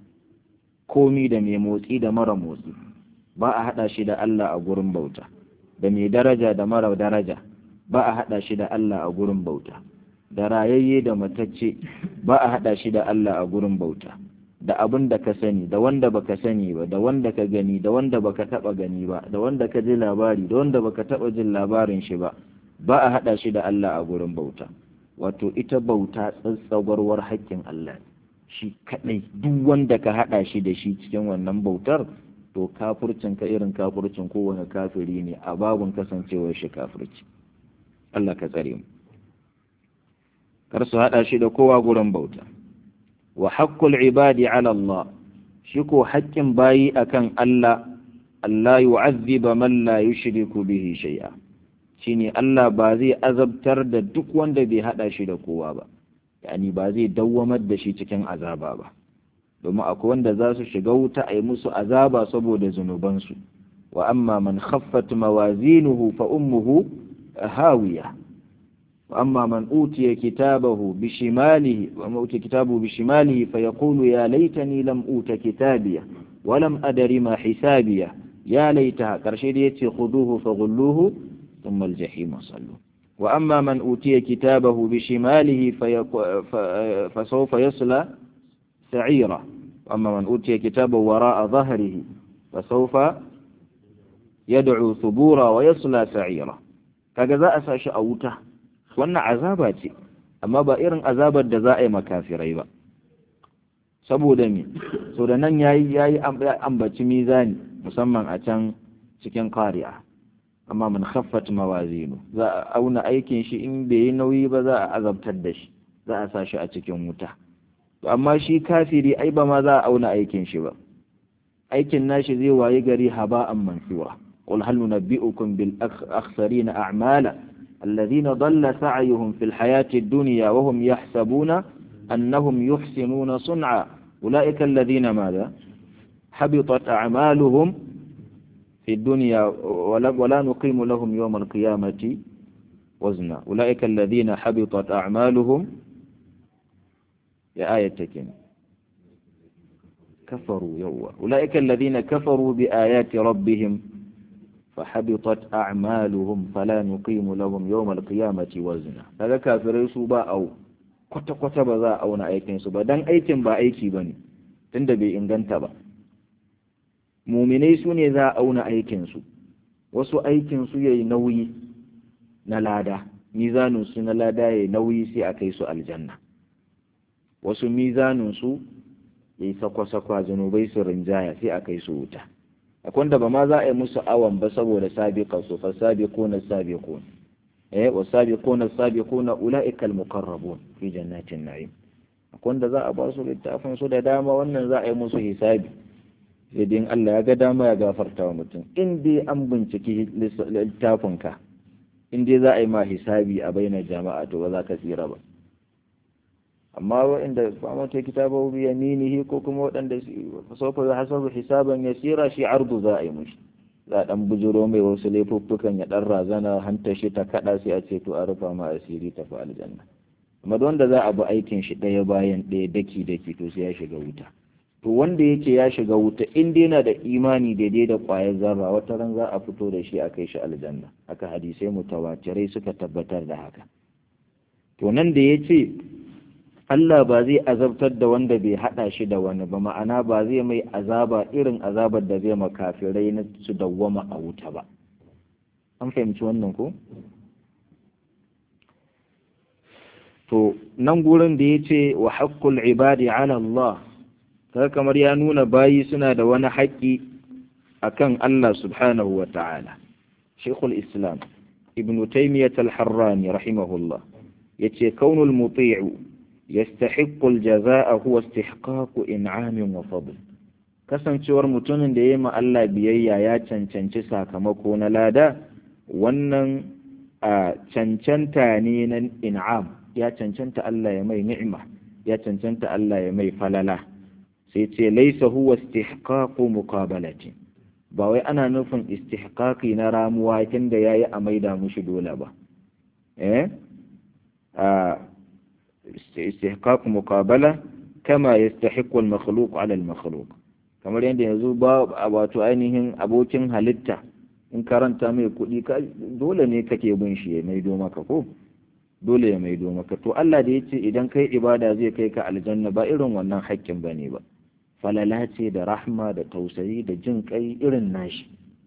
komi da mai motsi da mara motsi ba a haɗa shi da Allah a gurin bauta da mai daraja da mara daraja ba a haɗa shi da Allah a gurin bauta da rayayye da matacce ba a haɗa shi da Allah a gurin bauta da abin da ka sani da wanda baka sani ba da wanda ka gani da wanda baka taba gani ba da wanda ka ji labari da wanda baka taba jin labarin shi ba ba a hada shi da Allah a gurin bauta wato ita bauta tsatsagwarwar haƙƙin Allah shi kadai duk wanda ka hada shi da shi cikin wannan bautar to kafircin ka irin kafircin kowane kafiri ne a babun kasancewar shi kafirci Allah ka tsare mu kar su hada shi da kowa gurin bauta wa haƙƙul ibadi ala Allah shi ko haƙƙin bayi akan Allah Allah yu'azziba man la yushriku bihi shay'a shine Allah ba zai azabtar da duk wanda bai hada shi da kowa ba yani ba zai dawwamar da shi cikin azaba ba domin akwai wanda za su shiga wuta a yi musu azaba saboda zunubansu wa amma man khaffat mawazinuhu fa ummuhu hawiya وأما من أوتي كتابه بشماله وما أوتي كتابه بشماله فيقول يا ليتني لم أوت كتابيه ولم أدر ما حسابيه يا ليتها كرشيديتي خذوه فغلوه ثم الجحيم صلوا وأما من أوتي كتابه بشماله فيق... ف... فسوف يصلى سعيرا وأما من أوتي كتابه وراء ظهره فسوف يدعو ثبورا ويصلى سعيرا كذا أساش أوته wannan azaba ce amma ba irin azabar da za a yi makafirai ba saboda me so da nan yayi yayi ambaci mizani musamman a can cikin qari'a amma man khaffat mawazinu za a auna aikin shi in bai yi nauyi ba za a azabtar da shi za a sa shi a cikin wuta to amma shi kafiri ai ba ma za a auna aikin shi ba aikin nashi zai wayi gari haba'an mansura qul hal nunabbi'ukum bil akhsarina a'mala الذين ضل سعيهم في الحياة الدنيا وهم يحسبون أنهم يحسنون صنعا أولئك الذين ماذا حبطت أعمالهم في الدنيا ولا, ولا نقيم لهم يوم القيامة وزنا أولئك الذين حبطت أعمالهم يا آية تكين كفروا يوا أولئك الذين كفروا بآيات ربهم فحبطت أعمالهم فلا نقيم لهم يوم القيامة وزنا هذا كافر سوبا أو kwata kwata ba za a auna aikin su ba dan aikin ba aiki bane tunda bai inganta ba muminai su ne za a auna aikin su wasu aikin su yayi nauyi na lada mizanin su na lada yayi nauyi sai a kai su aljanna wasu mizanin su yayi sakwa-sakwa zanubai su rinjaya sai a kai su wuta akwai wanda ba ma za a yi musu awon ba saboda sabiqa su fa sabiquna sabiqun eh wa sabiquna sabiquna ulaika almuqarrabun fi jannatin na'im akwai wanda za a ba su littafin su da dama wannan za a yi musu hisabi sai dai Allah ya ga dama ya gafarta wa mutum in dai an binciki littafin ka in dai za a yi ma hisabi a bainar jama'a to ba za ka tsira ba amma waɗanda ba mata kitabahu bi yaminihi ko kuma waɗanda sawfa yuhasabu hisaban yasira shi ardu za a yi mushi za a ɗan bujiro mai wasu laifuffukan ya ɗan razana hanta shi ta kaɗa sai a ce to a rufa ma asiri tafi aljanna amma wanda za a bi aikin shi ɗaya bayan ɗaya daki daki to sai ya shiga wuta to wanda yake ya shiga wuta in dai yana da imani daidai da ƙwayar zarra wata ran za a fito da shi a kai shi aljanna haka hadisai mutawatirai suka tabbatar da haka to nan da ya ce Allah ba zai azabtar da wanda bai haɗa shi da wani ba ma'ana ba zai mai azaba irin azabar da zai makafirai na su dawwama a wuta ba an fahimci wannan ko to nan gurin da ya ce wa haƙƙul ibadi ala Allah kaga kamar ya nuna bayi suna da wani haƙƙi akan Allah subhanahu wa ta'ala Sheikhul Islam Ibn Taymiyyah al-Harrani rahimahullah yace kaunul muti'u yastahiqqu al-jazaa'a huwa istihqaqu in'amin wa fadl kasancewar mutumin da yayi ma Allah biyayya ya cancanci sakamako na lada wannan a cancanta ne na in'am ya cancanta Allah ya mai ni'ima ya cancanta Allah ya mai falala sai ce laisa huwa istihqaqu muqabalati ba wai ana nufin istihqaqi na ramuwa tunda yayi a maida mushi dole ba eh a istihqaq muqabala kama yastahiqqu al-makhluq 'ala al-makhluq kamar yadda yanzu ba wato ainihin abokin halitta in karanta mai kuɗi dole ne kake bin shi ya maido maka ko dole ya maido maka to Allah da yace idan kai ibada zai kai ka aljanna ba irin wannan haƙƙin bane ba falala ce da rahma da tausayi da jin kai irin nashi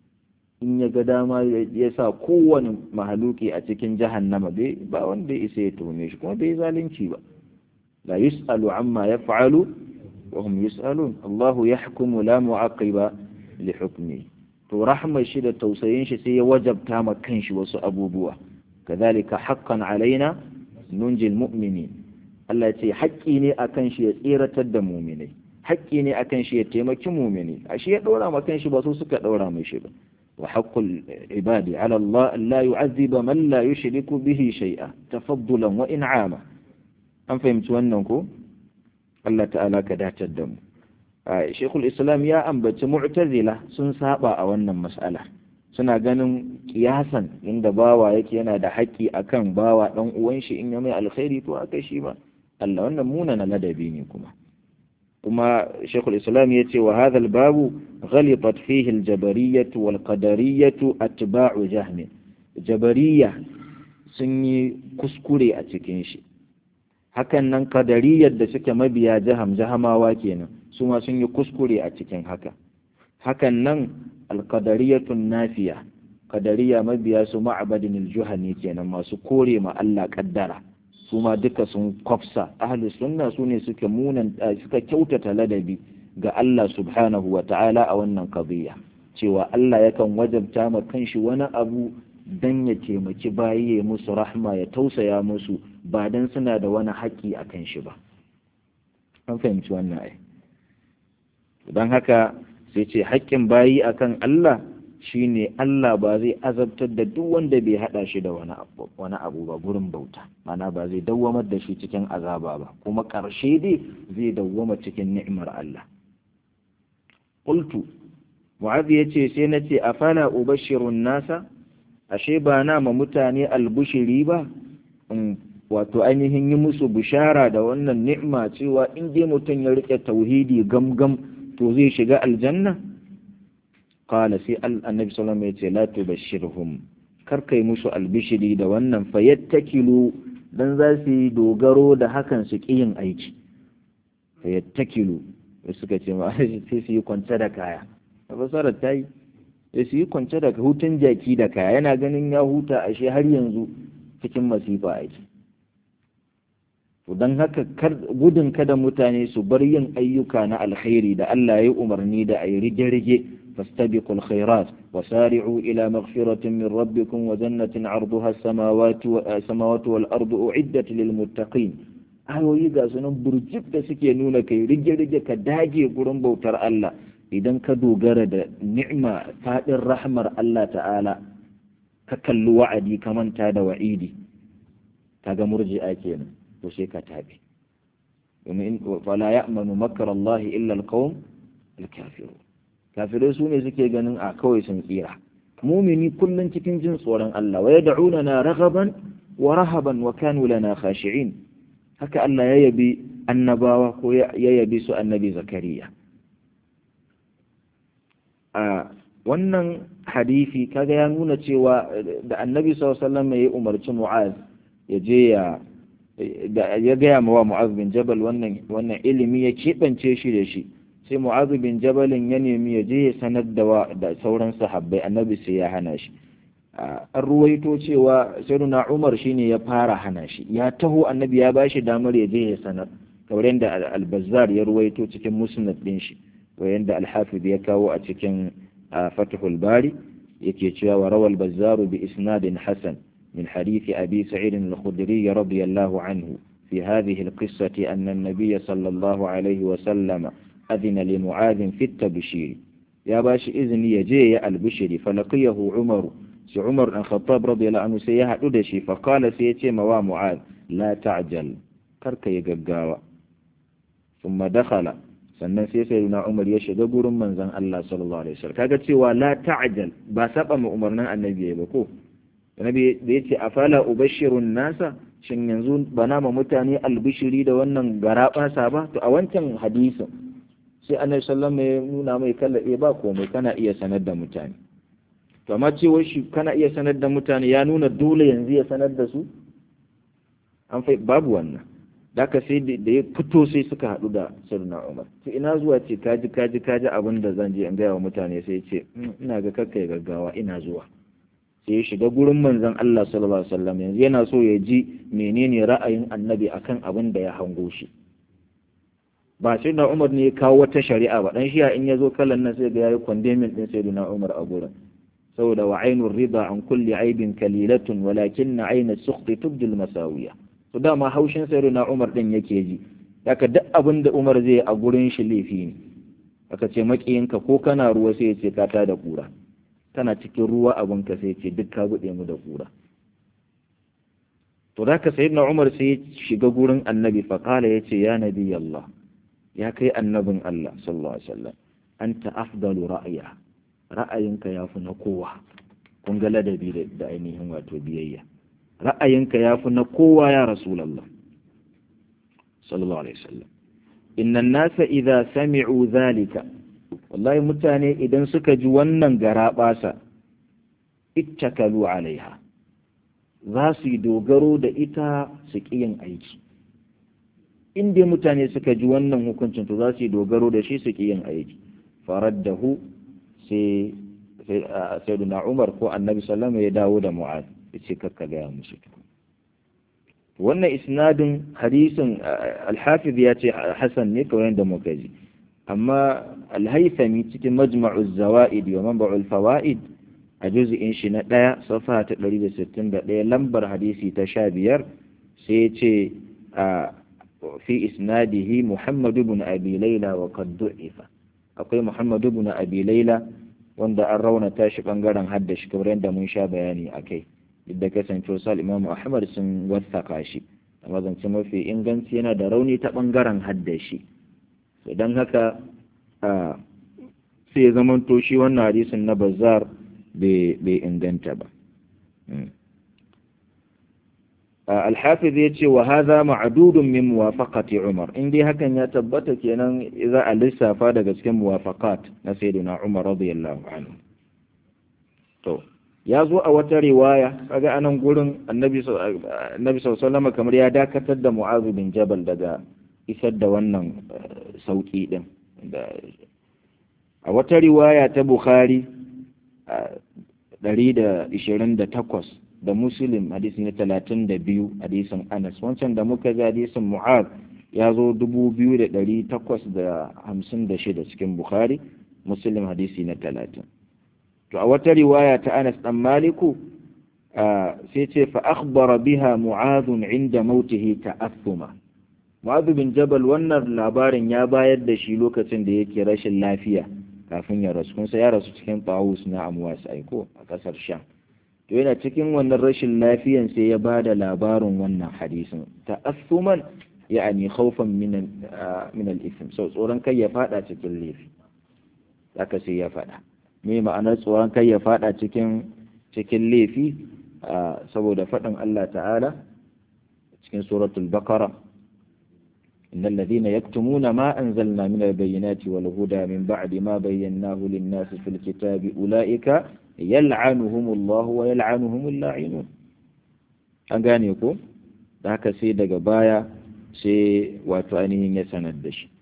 in ya ga dama ya sa kowane mahaluki a cikin jahannama bai ba wanda ya isa ya tuhume shi kuma bai zalunci ba la yus'alu amma yaf'alu wa hum yus'alun Allah yahkumu la mu'aqiba li hukmi to rahmar shi da tausayin shi sai ya wajabta ma kanshi wasu abubuwa kadhalika haqqan alaina nunjil mu'minin Allah ya ce haƙƙi ne akan shi ya tsiratar da mu'minai haƙƙi ne akan shi ya taimaki mumini a shi ya ɗora ma kan shi ba su suka ɗora mai shi ba wa haqqul ibadi ala Allah la yu'azziba man la yushriku bihi shay'a tafaddulan wa in'ama an fahimci wannan ko Allah ta'ala ka dacar da mu Sheikhul Islam ya ambaci mu'tazila sun saba a wannan mas'ala suna ganin kiyasan inda bawa yake yana da haƙƙi akan bawa dan uwan shi in ya mai alkhairi to aka shi ba Allah wannan muna na ladabi ne kuma kuma shekul islam ya ce wa hadha babu ghalitat fihi aljabariyatu wal qadariyatu atba'u jahmi jabariya sun yi kuskure a cikin shi hakan nan qadariyar da suke mabiya jaham jahamawa kenan su ma sun yi kuskure a cikin haka hakan nan alqadariyatun nafiya qadariya mabiya su ma'abadin aljuhani kenan masu kore ma Allah kaddara su ma duka sun kwafsa ahli sunna su ne suka munan suka kyautata ladabi ga Allah subhanahu wa ta'ala a wannan qadiyya cewa Allah yakan wajabta ma kanshi wani abu dan ya taimaki bayi ya musu rahma ya tausaya musu ba dan suna da wani haƙƙi a kan shi ba an fahimci wannan ai don haka sai ce haƙƙin bayi akan Allah shine Allah ba zai azabtar da duk wanda bai hada shi da wani abu wani abu ba gurin bauta mana ba zai dawwamar da shi cikin azaba ba kuma ƙarshe dai zai dawwama cikin ni'imar Allah qultu mu'adh yace sai nace afala ubashirun nasa ashe ba na ma mutane albushiri ba wato ainihin yi musu bishara da wannan ni'ima cewa in dai mutum ya rike tauhidi gamgam to zai shiga aljanna qala sai annabi sallallahu alaihi wasallam yace la tubashshirhum kar kai musu albishiri da wannan fayattakilu dan za su yi dogaro da hakan su ki yin aiki fayattakilu suka ce ma sai su yi kwance da kaya fasarar ta yi sai su yi kwance da hutun jaki da kaya yana ganin ya huta ashe har yanzu cikin masifa aiki to don haka gudun kada mutane su bar yin ayyuka na alkhairi da Allah ya yi umarni da a yi rige-rige fastabiqul khairat wa sari'u ila maghfiratin min rabbikum wa jannatin 'arduha as-samawati wal ardu u'iddat lil muttaqin ayoyi ga sunan burjik da suke nuna kai rige-rige ka dage gurin bautar Allah idan ka dogara da ni'ima faɗin rahmar Allah ta'ala ka kalli wa'adi ka manta da wa'idi kaga murji'a kenan to sai ka tabi domin fala ya'manu makar Allah illa alqawm alkafirun kafirai su ne suke ganin a kawai sun tsira mumini kullum cikin jin tsoron Allah wa yad'una na raghaban wa rahaban wa kanu lana khashi'in haka Allah ya yabi annabawa ko ya yabi su annabi zakariya a wannan hadisi kaga ya nuna cewa da annabi sallallahu alaihi wasallam ya umarci mu'az ya je ya ya gaya wa mu'az bin jabal wannan wannan ilimi ya keɓance shi da shi sai mu'az bin jabalin ya nemi ya je ya sanar da da sauran sahabbai annabi sai ya hana shi an ruwaito cewa sayyiduna umar shine ya fara hana shi ya taho annabi ya bashi damar ya je ya sanar kamar yadda al-bazzar ya ruwaito cikin musnad din shi ko yadda al-hafiz ya kawo a cikin fathul bari yake cewa wa rawal bazzaru bi isnadin hasan من حديث أبي سعيد الخدري رضي الله عنه في هذه القصة أن النبي صلى الله عليه وسلم أذن لمعاذ في التبشير يا باش إذن يجي البشر فلقيه عمر سي عمر بن الخطاب رضي الله عنه سيها أدشي فقال سيتي موا معاذ لا تعجل كرك يقاوا ثم دخل sannan sai sai na Umar ya shiga gurin manzon Allah sallallahu alaihi wasallam kaga cewa la ta'jal ba saba mu umarnin annabi ba ko annabi da yace afala ubashirun nasa shin yanzu bana ma mutane albishiri da wannan garabasa ba to a wancan hadisin sai annabi sallallahu alaihi wasallam ya nuna mai kalla eh ba komai kana iya sanar da mutane to amma cewa shi kana iya sanar da mutane ya nuna dole yanzu ya sanar da su an fai babu wannan daka sai da ya fito sai suka haɗu da sirna umar to ina zuwa ce kaji kaji kaji abin da zan je in gaya wa mutane sai ce ina ga kakkai gaggawa ina zuwa sai ya shiga gurin manzon Allah sallallahu alaihi wasallam yanzu yana so ya ji menene ra'ayin annabi akan abin da ya hango shi ba sai da Umar ne ya kawo wata shari'a ba dan shiya in yazo kallon nan sai ga yayi condemning din sayyidina Umar a gurin saboda wa ainur rida an kulli aibin kalilatun walakin aina sukhti tubdil masawiya to dama haushin sayyidina Umar din yake ji haka duk abin da Umar zai a gurin shi laifi ne aka ce makiyinka ko kana ruwa sai ya ce ka ta da kura tana cikin ruwa abin ka sai ce duk ka buɗe mu da kura to da ka sayyidina Umar sai ya shiga gurin annabi fa kala ya ce ya nabi Allah ya kai annabin Allah sallallahu alaihi wasallam anta afdalu ra'ya ra'ayinka yafi na kowa kun ga ladabi da ainihin wato biyayya ra'ayinka yafi na kowa ya rasulullah sallallahu alaihi wasallam inna an-nasa idza sami'u dhalika wallahi mutane idan suka ji wannan garaɓasa ittakalu alaiha za su yi dogaro da ita su ƙi yin aiki in dai mutane suka ji wannan hukuncin to za su yi dogaro da shi su ƙi yin aiki faraddahu sai sai duna umar ko annabi sallama ya dawo da mu'ad ya ce kakka gaya musu wannan isnadin hadisin alhafiz ya ce hasan ne kawai da muka ji amma alhaithami cikin majma'uz zawaid wa manba'ul fawaid a juz'in shi na ɗaya safa ta 161 lambar hadisi ta 15 sai ya ce a fi isnadihi Muhammad ibn Abi Layla wa qad du'ifa akwai Muhammad ibn Abi Layla wanda an raunata shi bangaren hadda shi kamar yadda mun sha bayani akai duk da kasancewa sal Imam Ahmad sun wasaka shi amma zance mafi inganci yana da rauni ta bangaren hadda shi don haka sai zaman to shi wannan hadisin na bazar bai inganta ba alhafiz ya ce wa haza ma'adudun min muwafaqati umar in dai hakan ya tabbata kenan za a lissafa daga cikin muwafaqat na sayyidina umar radiyallahu anhu to ya zo a wata riwaya kaga anan gurin annabi annabi sallallahu kamar ya dakatar da mu'adh bin jabal daga isar da wannan sauƙi ɗin a wata riwaya ta bukhari ɗari da ishirin da takwas da muslim hadisi na talatin da biyu hadisin anas wancan da muka ga hadisin mu'ad ya zo dubu biyu da ɗari takwas da hamsin da shida cikin bukhari muslim hadisi na talatin to a wata riwaya ta anas ɗan maliku sai ce fa akhbara biha mu'adun inda mautihi ta'athuma Mu'adh bin Jabal wannan labarin ya bayar da shi lokacin da yake rashin lafiya kafin ya rasu kun ya rasu cikin Tawus na Amwas aiko a kasar Sham to yana cikin wannan rashin lafiyan sai ya ba da labarin wannan hadisin ta'assuman ya'ani khawfan min min al-ithm so tsoron kai ya fada cikin laifi haka sai ya faɗa me ma'anar tsoron kai ya faɗa cikin cikin laifi saboda faɗin Allah ta'ala cikin suratul baqara إن الذين يكتمون ما أنزلنا من البينات والهدى من بعد ما بيناه للناس في الكتاب أولئك يلعنهم الله ويلعنهم اللاعنون an gane ko da haka sai daga baya sai wato ainihin ya sanar da shi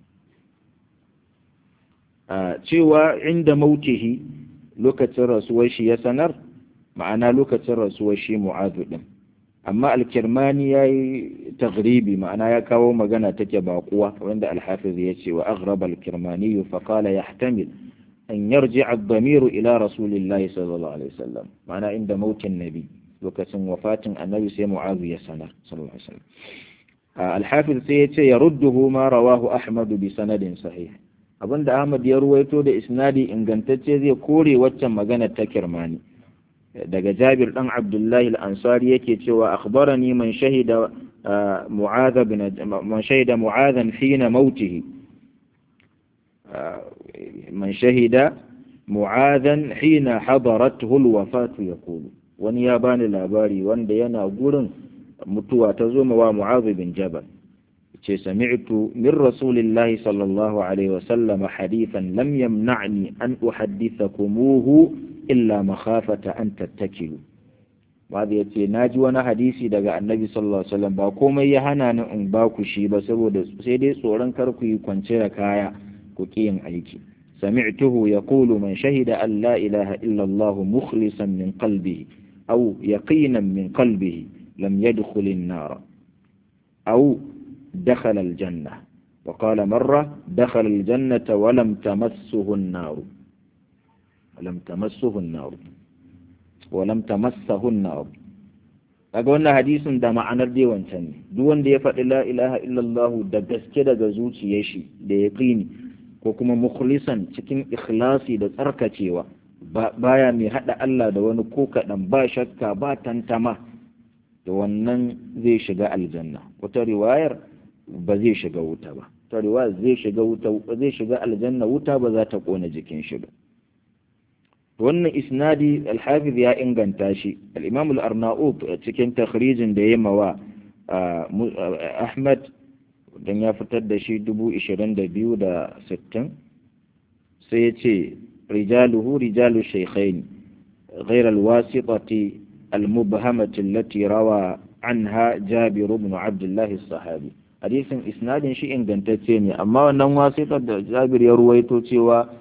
a cewa inda mautihi lokacin rasuwar shi ya sanar ma'ana lokacin rasuwar shi mu'adu din amma alkirmani ya yi tagribi ma'ana ya kawo magana take baƙuwa wanda alhafiz ya ce wa aghraba alkirmani fa qala yahtamil an yarji ad-damiru ila rasulillahi sallallahu alaihi wasallam ma'ana inda mautin nabi lokacin wafatin annabi sai mu'azu ya sanar sallallahu alaihi wasallam alhafiz sai ya ce yarudduhu ma rawahu ahmad bi sanadin sahih abinda ahmad ya ruwaito da isnadi ingantacce zai kore waccan magana ta kirmani daga Jabir dan Abdullahi al-Ansari yake cewa akhbarani man shahida Mu'adh bin man shahida Mu'adhan hina mautihi man shahida Mu'adhan hina hadarathu al-wafat yaqulu wani ya bani labari wanda yana gurin mutuwa ta zo wa Mu'adh bin Jabal ce sami'tu min rasulillahi sallallahu alaihi wasallam hadithan lam yamna'ni an uhaddithakumuhu illa makhafata an tattakilu Babu ya ce na ji wani hadisi daga annabi sallallahu alaihi wasallam ba komai ya hana ni in ba ku shi ba saboda sai dai tsoron kar ku yi kwance da kaya ku ki yin aiki sami'tuhu yaqulu man shahida an la ilaha illa Allah mukhlisan min qalbihi aw yaqinan min qalbihi lam yadkhul an-nar aw dakhala al-janna وقال مرة دخل الجنة ولم تمسه النار ولم تمسه النار ولم تمسه النار kaga wannan hadisin da ma'anar dai wancan ne duk wanda ya faɗi la ilaha illallah da gaske daga zuciyar shi da yaqini ko kuma mukhlisan cikin ikhlasi da tsarkacewa baya mai hada Allah da wani ko kaɗan ba shakka ba tantama da wannan zai shiga aljanna wata riwayar ba zai shiga wuta ba ta riwayar zai shiga wuta zai shiga aljanna wuta ba za ta kona jikin shi ba wannan isnadi alhafiz ya inganta shi al-imam al-arnaut cikin takhrijin da ya mawa ahmad dan ya fitar da shi 22,060 sai ya ce rijaluhu rijalu shaykhain غير الواسطة المبهمة التي روى عنها جابر بن عبد الله الصحابي حديث إسناد شيء ingantacce amma wannan wasiƙar da Jabir ya ruwaito cewa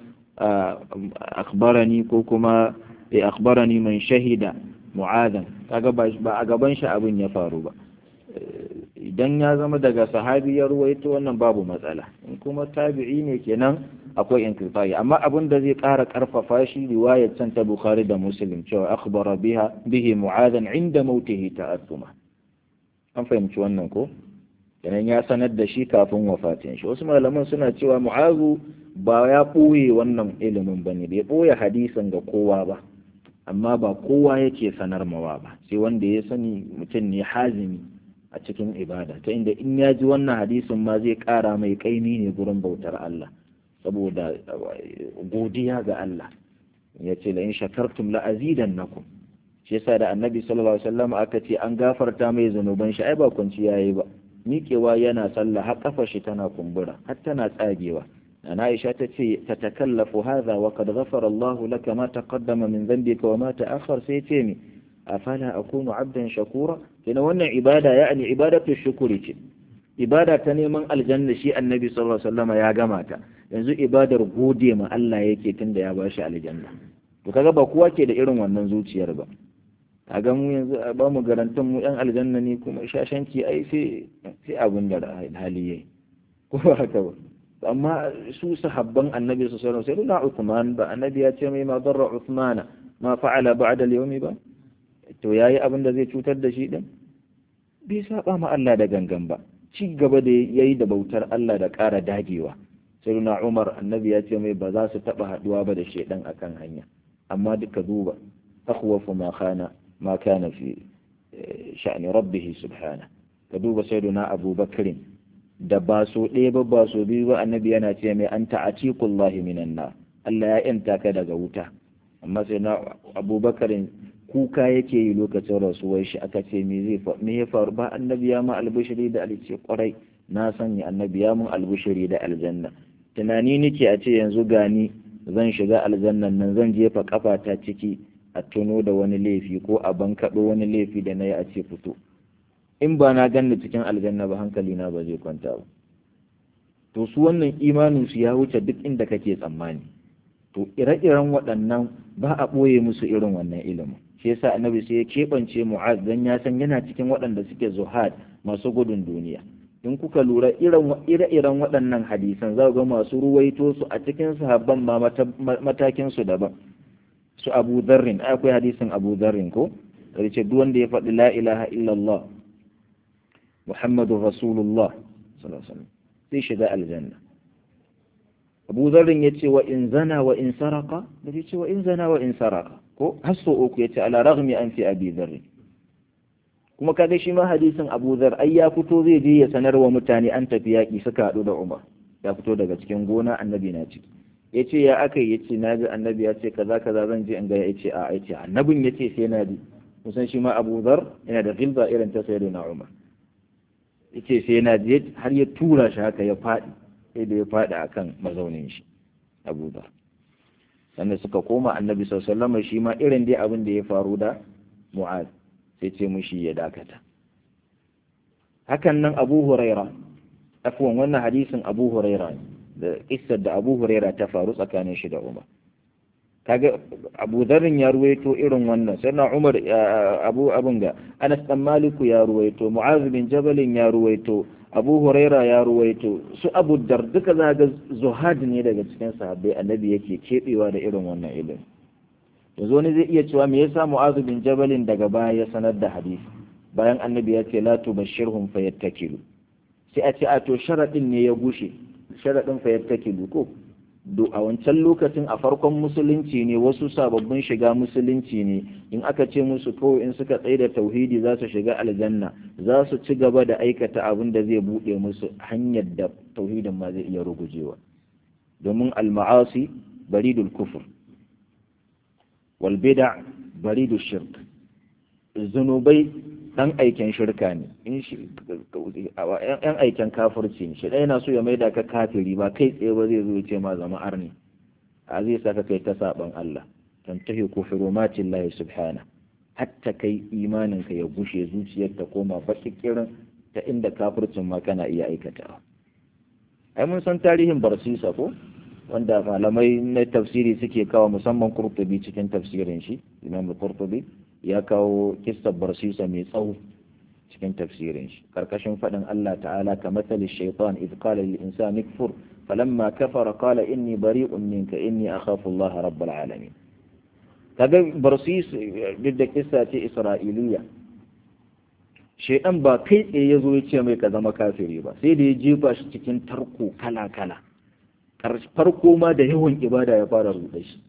akhbarani ko kuma ya akhbarani man shahida mu'adan kaga ba a gaban shi abin ya faru ba idan ya zama daga sahabi ya ruwaito wannan babu matsala in kuma tabi'i ne kenan akwai inqita'i amma abin da zai ƙara ƙarfafa shi riwayar can ta Bukhari da Muslim cewa akhbara biha bihi mu'adan inda mautihi ta'assuma an fahimci wannan ko kenan ya sanar da shi kafin wafatin shi wasu malaman suna cewa mu'azu ba ya ɓoye wannan ilimin ba ne bai ɓoye hadisin ga kowa ba amma ba kowa yake sanar mawa ba sai wanda ya sani mutum ne hazimi a cikin ibada ta inda in ya ji wannan hadisin ma zai ƙara mai ƙaimi ne gurin bautar Allah saboda godiya ga Allah ya ce la in shakartum la azidannakum shi yasa da annabi sallallahu alaihi wasallam aka ce an gafarta mai zanuban shi ai ba kunci yayi ba miƙewa yana sallah har kafa shi tana kumbura har tana tsagewa أنا عائشة تتكلف هذا وقد غفر الله لك ما تقدم من ذنبك وما تأخر سيتيمي أفلا أكون عبدا شكورا لأنه وانا عبادة يعني عبادة الشكر عبادة تنيما الجنة شيء النبي صلى الله عليه وسلم يا جماعة yanzu ibadar gode ma Allah yake tunda ya bashi aljanna to kaga ba kowa ke da irin wannan zuciyar ba kaga mu yanzu ba mu garantan mu yan aljanna ne kuma shashanci ai sai sai abin da hali yayi ko haka ba amma su sahabban annabi su sallallahu alaihi wasallam Uthman ba annabi ya ce mai ma darra Uthman ma fa'ala ba'da al-yawmi ba to yayi abin da zai cutar da shi din bai saba ma Allah da gangan ba ci gaba da yayi da bautar Allah da ƙara dagewa sayyidina Umar annabi ya ce mai ba za su taba haduwa ba da shedan akan hanya amma duka duba akhwafu ma kana ma kana fi sha'ni rabbih subhana ka duba sayyidina Abu Bakrin da ba so ɗaya ba ba so biyu ba annabi yana ce mai an ta'atikullahi minan nar Allah ya yanta ka daga wuta amma sai na abubakar kuka yake yi lokacin rasuwar shi aka ce me zai me ya faru ba annabi ya ma albushiri da alce kwarai na sanya annabi ya mun albushiri da aljanna tunani nake a ce yanzu gani zan shiga aljannan nan zan jefa kafata ciki a tuno da wani laifi ko a bankaɗo wani laifi da na yi a ce fito in ba na ganni cikin aljanna ba hankali na ba zai kwanta ba to su wannan imanin su ya wuce duk inda kake tsammani to ire-iren waɗannan ba a ɓoye musu irin wannan ilimin shi yasa annabi sai ya keɓance mu'az dan ya san yana cikin waɗanda suke zuhad masu gudun duniya in kuka lura ire-iren waɗannan hadisan za ga masu ruwaito su a cikin sahabban ma matakin su daban su abu zarrin akwai hadisin abu zarrin ko ce duk wanda ya faɗi la ilaha illallah muhammadu rasulullah sallallahu alaihi zai shiga aljanna abu zarrin ya ce wa in zana wa in saraka da ce wa in zana wa in saraka ko hasso uku ya ce ala raghmi an fi abi zarri kuma kaga shi ma hadisin abu zar ai ya fito zai je ya sanar wa mutane an tafi yaƙi suka haɗu da umar ya fito daga cikin gona annabi na ciki ya ce ya aka ya ce na ji annabi ya ce kaza kaza zan je in ga ya ce a ya ce annabin ya ce sai na ji kusan shi ma abu zar yana da gilza irin ta sayyidina umar ya ce sai na je har ya tura shi haka ya faɗi sai da ya faɗi akan mazaunin shi abu zar sannan suka koma annabi sallallahu alaihi shi ma irin dai abin da ya faru da mu'az sai ce mushi ya dakata hakan nan abu huraira afwan wannan hadisin abu huraira da kissar da abu huraira ta faru tsakanin shi da umar kaga abu dharrin ya ruwaito irin wannan sannan umar abu abun ga anas dan maliku ya ruwaito mu'az bin jabalin ya ruwaito abu huraira ya ruwaito su abu dar duka za ga zuhad ne daga cikin sahabbai annabi yake kebewa da irin wannan ilimi yanzu wani zai iya cewa me yasa mu'az bin jabalin daga baya ya sanar da hadisi bayan annabi ya ce la tubashshirhum fayattakilu sai a ce a to sharadin ne ya gushe sharadin fayattakilu ko do a wancan lokacin a farkon musulunci ne wasu sababbin shiga musulunci ne in aka ce musu kawai in suka tsaye da tauhidi za su shiga aljanna za su ci gaba da aikata abin da zai buɗe musu hanyar da tauhidin ma zai iya rugujewa domin al-ma'asi baridul kufur wal bid'a baridul shirk zunubai dan aiken shirka ne in shi yan aiken kafirci ne shi ɗaya yana so ya maida ka kafiri ba kai tsaye ba zai zo ya ce ma zama arni a zai saka kai ta saban Allah tantahi kufurumatin lahi subhana hatta kai imanin ka ya gushe zuciyar ta koma bakikirin ta inda kafircin ma kana iya aikatawa ai mun san tarihin barsisa ko wanda malamai na tafsiri suke kawo musamman kurtubi cikin tafsirin shi imam kurtubi ya kawo kissar barsisa mai tsawo cikin tafsirin shi karkashin faɗin Allah ta'ala ka matsali shaitan idh qala lil insani kfur falamma kafara qala inni bari'un minka inni akhafu Allah rabbul alamin kaga barsis duk da kissa ce isra'iliya shaitan ba kai tsaye ya zo ya ce mai ka zama kafiri ba sai da ya jefa shi cikin tarko kala kala farko ma da yawan ibada ya fara ruɗe shi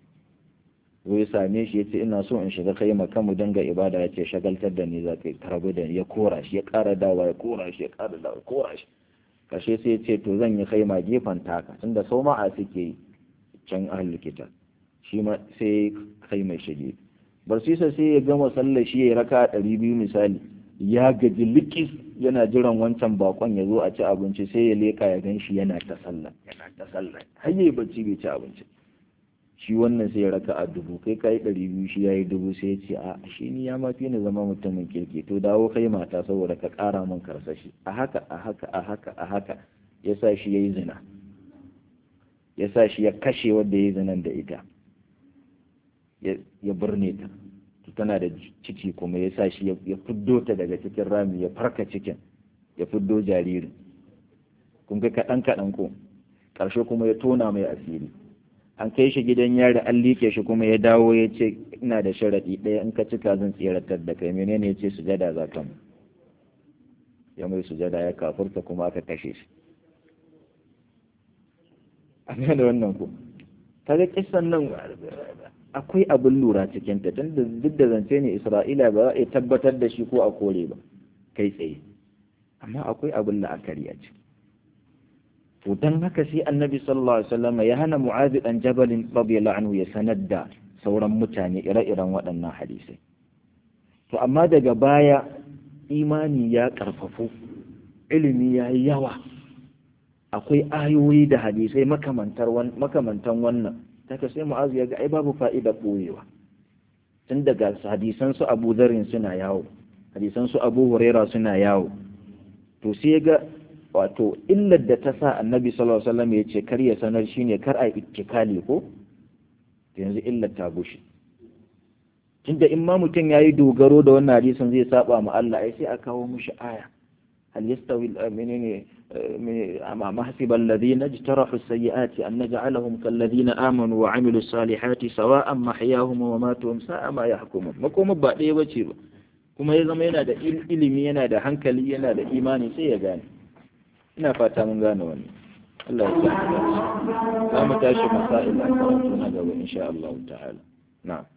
ya same shi ya ce ina so in shiga kai maka mu dinga ibada ya ce shagaltar da ni za ka karbu da ya kora shi ya ƙara dawa ya kora shi ya ƙara dawa ya kora shi kashe sai ya ce to zan yi kai ma gefen taka tunda sau ma a suke yi can ahal likita shi ma sai kai mai shige barsisa sai ya gama sallar shi ya raka ɗari biyu misali ya gaji likis yana jiran wancan bakon ya zo a ci abinci sai ya leka ya gan shi yana ta sallah yana ta sallah har yayi bacci bai ci abinci shi wannan sai ya raka a dubu kai kai ɗari biyu shi ya yi dubu sai ya ce a shi ni ya mafi ni zama mutumin kirki to dawo kai mata saboda ka ƙara min karsashi a haka a haka a haka a haka ya sa shi ya yi zina ya sa shi ya kashe wadda ya yi zinan da ita ya birne ta tana da ciki kuma ya sa shi ya fiddo ta daga cikin rami ya farka cikin ya fiddo jaririn kun ga kaɗan kaɗan ko ƙarshe kuma ya tona mai asiri an kai shi gidan yari an liƙe shi kuma ya dawo ya ce ina da sharaɗi ɗaya in ka cika zan tseratar da kai menene ya ce sujada za ka ya mai sujada ya kafurta kuma aka kashe shi an da wannan ko kaga kisan nan akwai abin lura cikin ta tunda duk da zance ne Isra'ila ba za a tabbatar da shi ko a kore ba kai tsaye amma akwai abin la'akari a ciki to dan haka sai annabi sallallahu alaihi wasallam ya hana mu'adh dan jabal radiyallahu anhu ya sanar da sauran mutane ire-iren waɗannan hadisai to amma daga baya imani ya karfafu ilimi ya yi yawa akwai ayoyi da hadisai makamantan wannan daga sai mu'azu ya ga ai babu fa'ida ɓoyewa tun daga hadisan su abu zarin suna yawo hadisan su abu huraira suna yawo to sai ya ga wato illar da ta sa annabi sallallahu alaihi wasallam ya ce kar ya sanar shine kar a ittikali ko yanzu illar ta bushe tunda in ma mutum yayi dogaro da wannan hadisin zai saba ma Allah ai sai a kawo mushi aya هل يستوي المؤمنين أما حسب الذين اجترحوا السيئات أن نجعلهم كالذين آمنوا وعملوا الصالحات سواء محياهم ومماتهم ساء ما يحكمون مكوم بعد يوجه kuma ya zama yana da ilimi yana da hankali yana da imani sai ya gane ina fata mun gane wannan Allah ya sa mu dace za mu tashi masail a karatu na gaba insha Allah ta'ala na'am